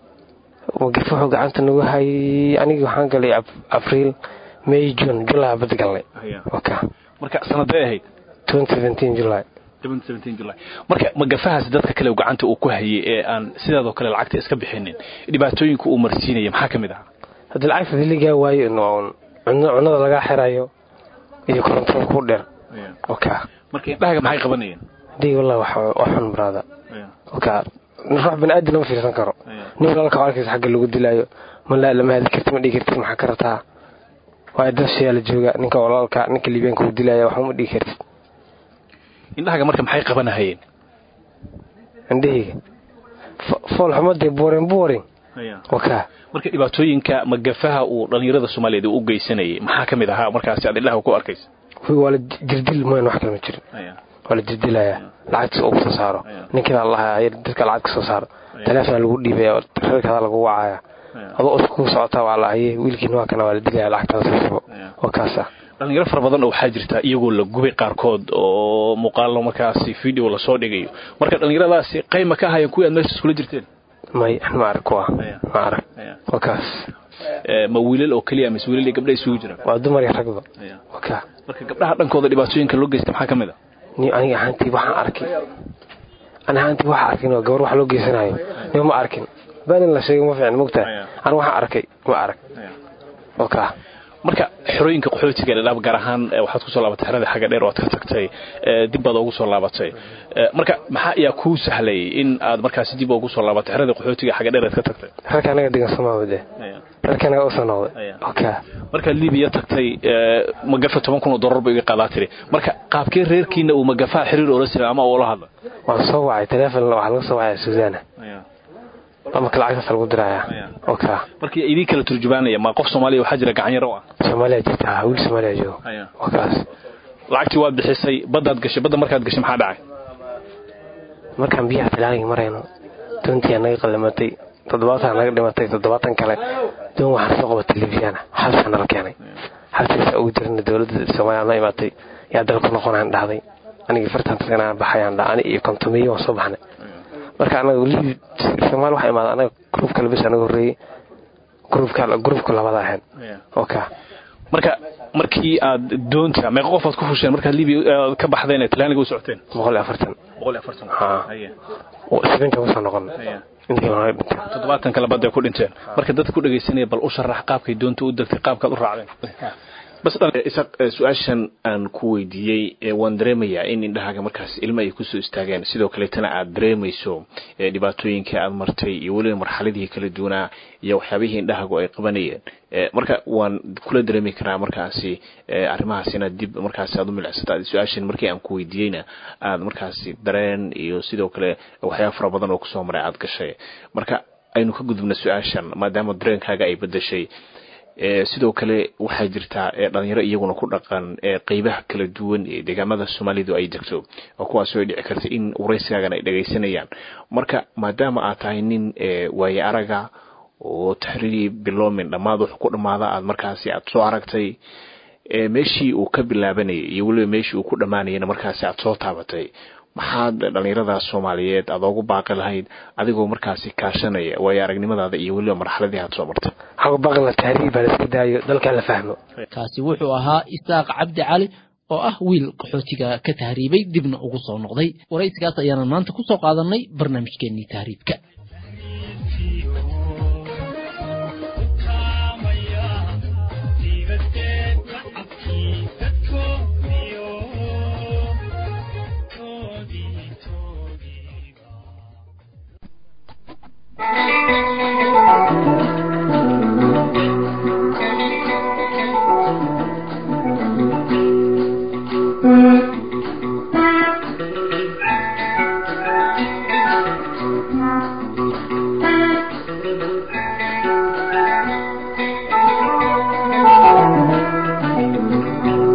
magafa wuxuu gacanta nagu hayay anigii waxaan galay abriil may june july bad galnay oka marka sanadee ahayd july july marka magafahaas dadka kale gacanta uu ku hayay ee aan sidaadoo kale lacagta iska bixinin dhibaatooyinka uu marsiinaya maxaa ka mid ahaa haddii lacagta diligaa waayo cunada lagaa xirayo iyo korontada ku dheer oka marka indhahaga maxay qabanayeen hadii wallahi wax xun baraada oka ruux baniaadan lama fiirsan karo nin walaalka arkaysa xagga lagu dilaayo malaa lama hadi karti ma dhigi kartid maxaa ka rabtaa waa dashayaa la jooga ninka walaalka ninka liibyaanka uu dilaya waxba ma dhigi kartid indhahaga marka maxay qabanahayeen indhahayga fool xumadee boring boring oka marka dhibaatooyinka magafaha uu dhalinyarada soomaaliyeed u geysanayay maxaa ka mid ahaa markaasi aad indhaha ku arkaysa waa la jirdil mooyan wax kale ma jirin waa la jirdilaya lacagtiis ugu soo saaro ninkiina lahaa dadka lacag ka soo saaro taleefona lagu dhiibaya reerkaada lagu wacaya adoo os ku socotaa waa lahaye wiilkiina waa kana waa la dilaya lacagtaada soo shubo oo kaasa dhalinyaro fara badan oo waxaa jirta iyagoo la gubay qaarkood oo muuqaalo markaasi video lasoo dhigayo marka dhalinyaradaasi qayma ka ahaayeen kuwii aad meesha iskula jirteen may ma arag kuwa ma arag waa kaas ma wiilal oo keliya mise wiilal iyo gabdha isugu jiraan waa dumar iyo ragba waka marka gabdhaha dhankooda dhibaatooyinka loo geysta maxaa ka mid a ni aniga ahaantii waxaan arkay ani ahaantii waxaa arkin oo gabar wax loo geysanayo nima ma arkin baanin la sheegay ma fiican mogtaa ani waxaan arkay ma arag waka marka xerooyinka qaxootiga dhadhaab gaar ahaan waxaad kusoo laabatay xerada xagga dheer oo aad ka tagtay dib baad ugu soo laabatay marka maxaa ayaa kuu sahlay in aad markaasi dib ugu soo laabatay xerada qaxootiga xagga dheer aad ka tagtay rarka anaga degan somaawade rarka anaga usoo noqday oka markaad libiya tagtay magafa toban kun oo dollar ba iga qaadaa tiri marka qaabkee reerkiina uu magafaha xiriir oola samey ama ula hadla waan soo wacay teleefon waxaa laga soo wacaya suudaana marka lacagtaas lagu diraya oka marka idin kala turjubaanaya ma qof soomaaliya waxaa jira gacan yaro ah soomaaliya jirta wiil soomaaliya joogo wakaas lacagtii waad bixisay baddaad gashay badda markaad gashay maxaa dhacay markaan biyaha talaanig marayno doontii naga qalamatay toddobaatan naga dhimatay toddobaatan kale doon waxaan soo qabatay libyana xabsaa nala keenay xabsiisa ugu jirana dowladda soomaaliya na imaatay yaa dalku noqonaan dhahday anigii fartan tagnaan baxayaan dha ani iyo kontomiyo waan soo baxnay marka anaga libi soomaali waxaa imaada anaga gruub kale bes anaga horreeyey gruubka gruubka labada ahayn oka marka markii aad doonta meeqa qof aad ku fusheen markaad libiya ka baxdeen ee talyaaniga u socoteen boqol iyo afartan boqol iyo afartan sibinka usoo noqon toddobaatan kale badda ku dhinteen marka dadka ku dhegaysanaya bal u sharax qaabkay doonta u degtay qaabkaad u raacdeen bas su-aashan aan ku weydiiyey waan dareemayaa in indhahaaga markaas ilmo ay kusoo istaageen sidoo kaleetana aad dareemayso dhibaatooyinka aad martay iyo weliba marxaladihii kala duwanaa iyo waxyaabihii indhahaagu ay qabanayeen marka waan kula dareemi karaa markaasi arrimahaas inaad dib markaasi aad u milicsata su-aashan markii aan ku weydiiyeyna aad markaasi dareen iyo sidoo kale waxyaaba fara badan oo kusoo maray aad gashay marka aynu ka gudubna su-aashan maadaama dareenkaaga ay bedeshay sidoo kale waxaa jirtaa dhalinyaro iyaguna ku dhaqan qeybaha kala duwan ee deegaamada soomaalidu ay degto oo kuwaasoo ay dhici karta in waraysigaagan ay dhagaysanayaan marka maadaama aad tahay nin waaye araga oo taxriirii biloomin dhammaad wax ku dhammaada aad markaasi aad soo aragtay meeshii uu ka bilaabanayay iyo weliba meeshii uu ku dhammaanayana markaasi aad soo taabatay maxaad dhalinyarada soomaaliyeed aad oogu baaqi lahayd adigoo markaasi kaashanaya waayo aragnimadaada iyo weliba marxaladii aad soo martay kaasi wuxuu ahaa isaaq cabdi cali oo ah wiil qaxootiga ka tahriibay dibna ugu soo noqday waraysigaas ayaanan maanta ku soo qaadanay barnaamijkeenii tahriibka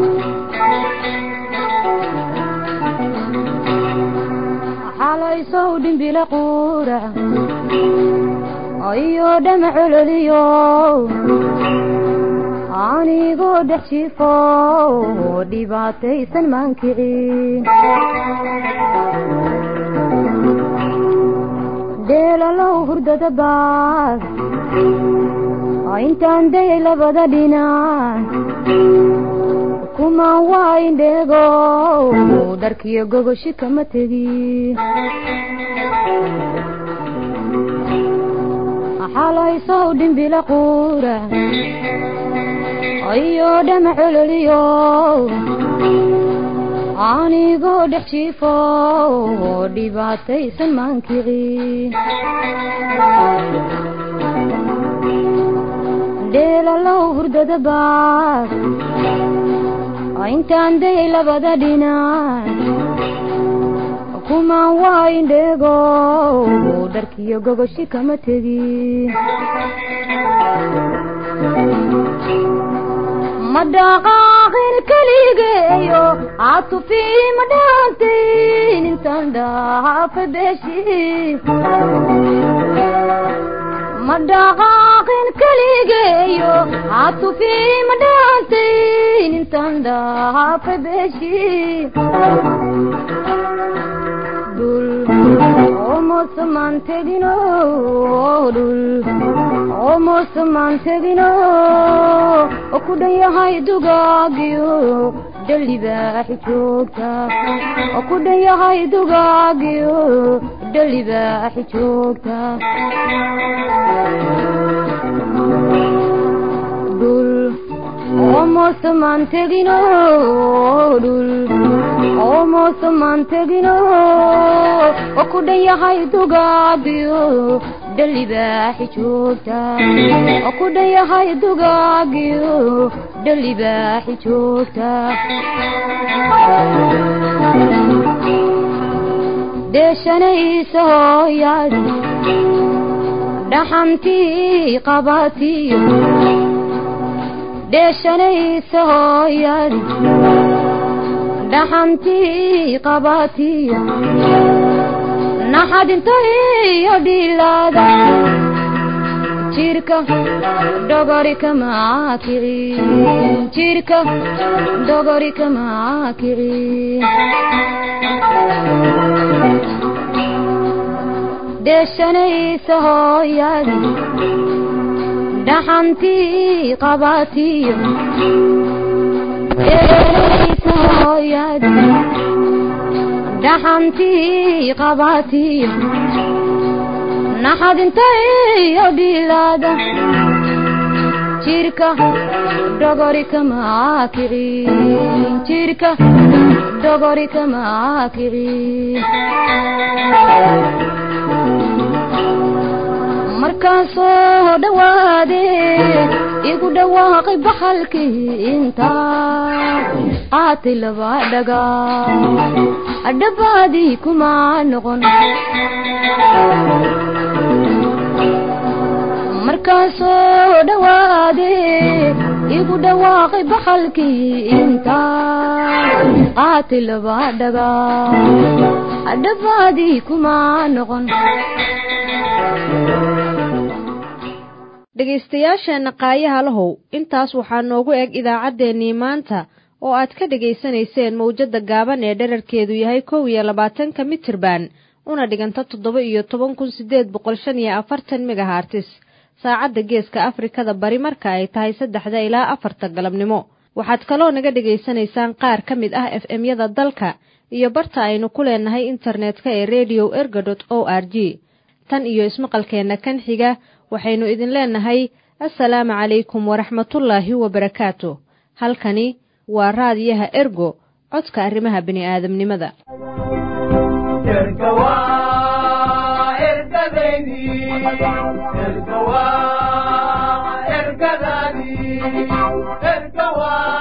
xalaysow dhimbila quura ayo dhama cololiyo anigoo dhex jiifo dhibaataysan maankicin dheelalow hurdada baad intaan dayay labada dhinac kumaan waa indheego dharkiyo gogoshi kama tegin xalaysow dhimbila quura ayo dhama cololiyo anigoo dhex jiifo dhibaataysan maankicin dheelalow hurdada baad intaan dayay labada dhinac kumaan waa indheego dharkiyo gogoshi kama tegin ma dhaqaaqin keligeeyo caatufii ma dhaantayn intaan dhaafa beeshi ma dhaqaaqin keligeeyo caatufii ma dhaantayn intaan dhaafa beeshi dhul oomosamaan tegino dhul oomosamaan tegino oo ku dhan yahay dugaagiyo dhalibaaxi joogta oo ku dhan yahay dugaagiyo dhalibaaxi joogta dhul oomosamaan tegino dhul oomosamaan tegino oo ku dhan yahay dugaagiyo dhalibaaxi joogta oo ku dhan yahay dugaagiyo dhalibaaxi joogta deeshanaysa hooyaad dhaxantii qabatiyo dheeshanaysa hooyaad dhaxantii qabatiyo naxadinta iyo dhilaada jirka dhogori kamaa kicin jirka dhogori kamaa kicin dheeshanaysa hooyaad dhaxantii qabatiyo dheeshanaysa hooyaad dhaxantii qabatiyo naxadinta iyo dhilaada jirka dhogori kamaa kicin jirka dhogori kamaa kicin markaan soo dhawaade igu dhawaaqay baxalkii intaa qaatay laba dhagaa adhabaadii kuma noqon markaan soo dhawaade igu dhawaaqay baxalkii intaa qaatay laba dhagaa adhabaadii kuma noqon dhegaystayaasheenna qaayaha lahow intaas waxaa noogu eg idaacaddeenii maanta oo aad ka dhegaysanayseen mawjadda gaaban ee dherarkeedu yahay kow iyo labaatanka mitirban una dhiganta toddoba iyo toban kun siddeed boqol shan iyo afartan megahartis saacadda geeska afrikada bari marka ay tahay saddexda ilaa afarta galabnimo waxaad kaloo naga dhegaysanaysaan qaar ka mid ah f m-yada dalka iyo barta aynu ku leenahay internetka ee redio erga dot o r g tan iyo ismaqalkeenna kan xiga waxaynu idin leenahay assalaamu calaykum waraxmatullaahi wabarakaatu halkani waa raadiyaha ergo codka arrimaha bini'aadamnimada ergadani ergawa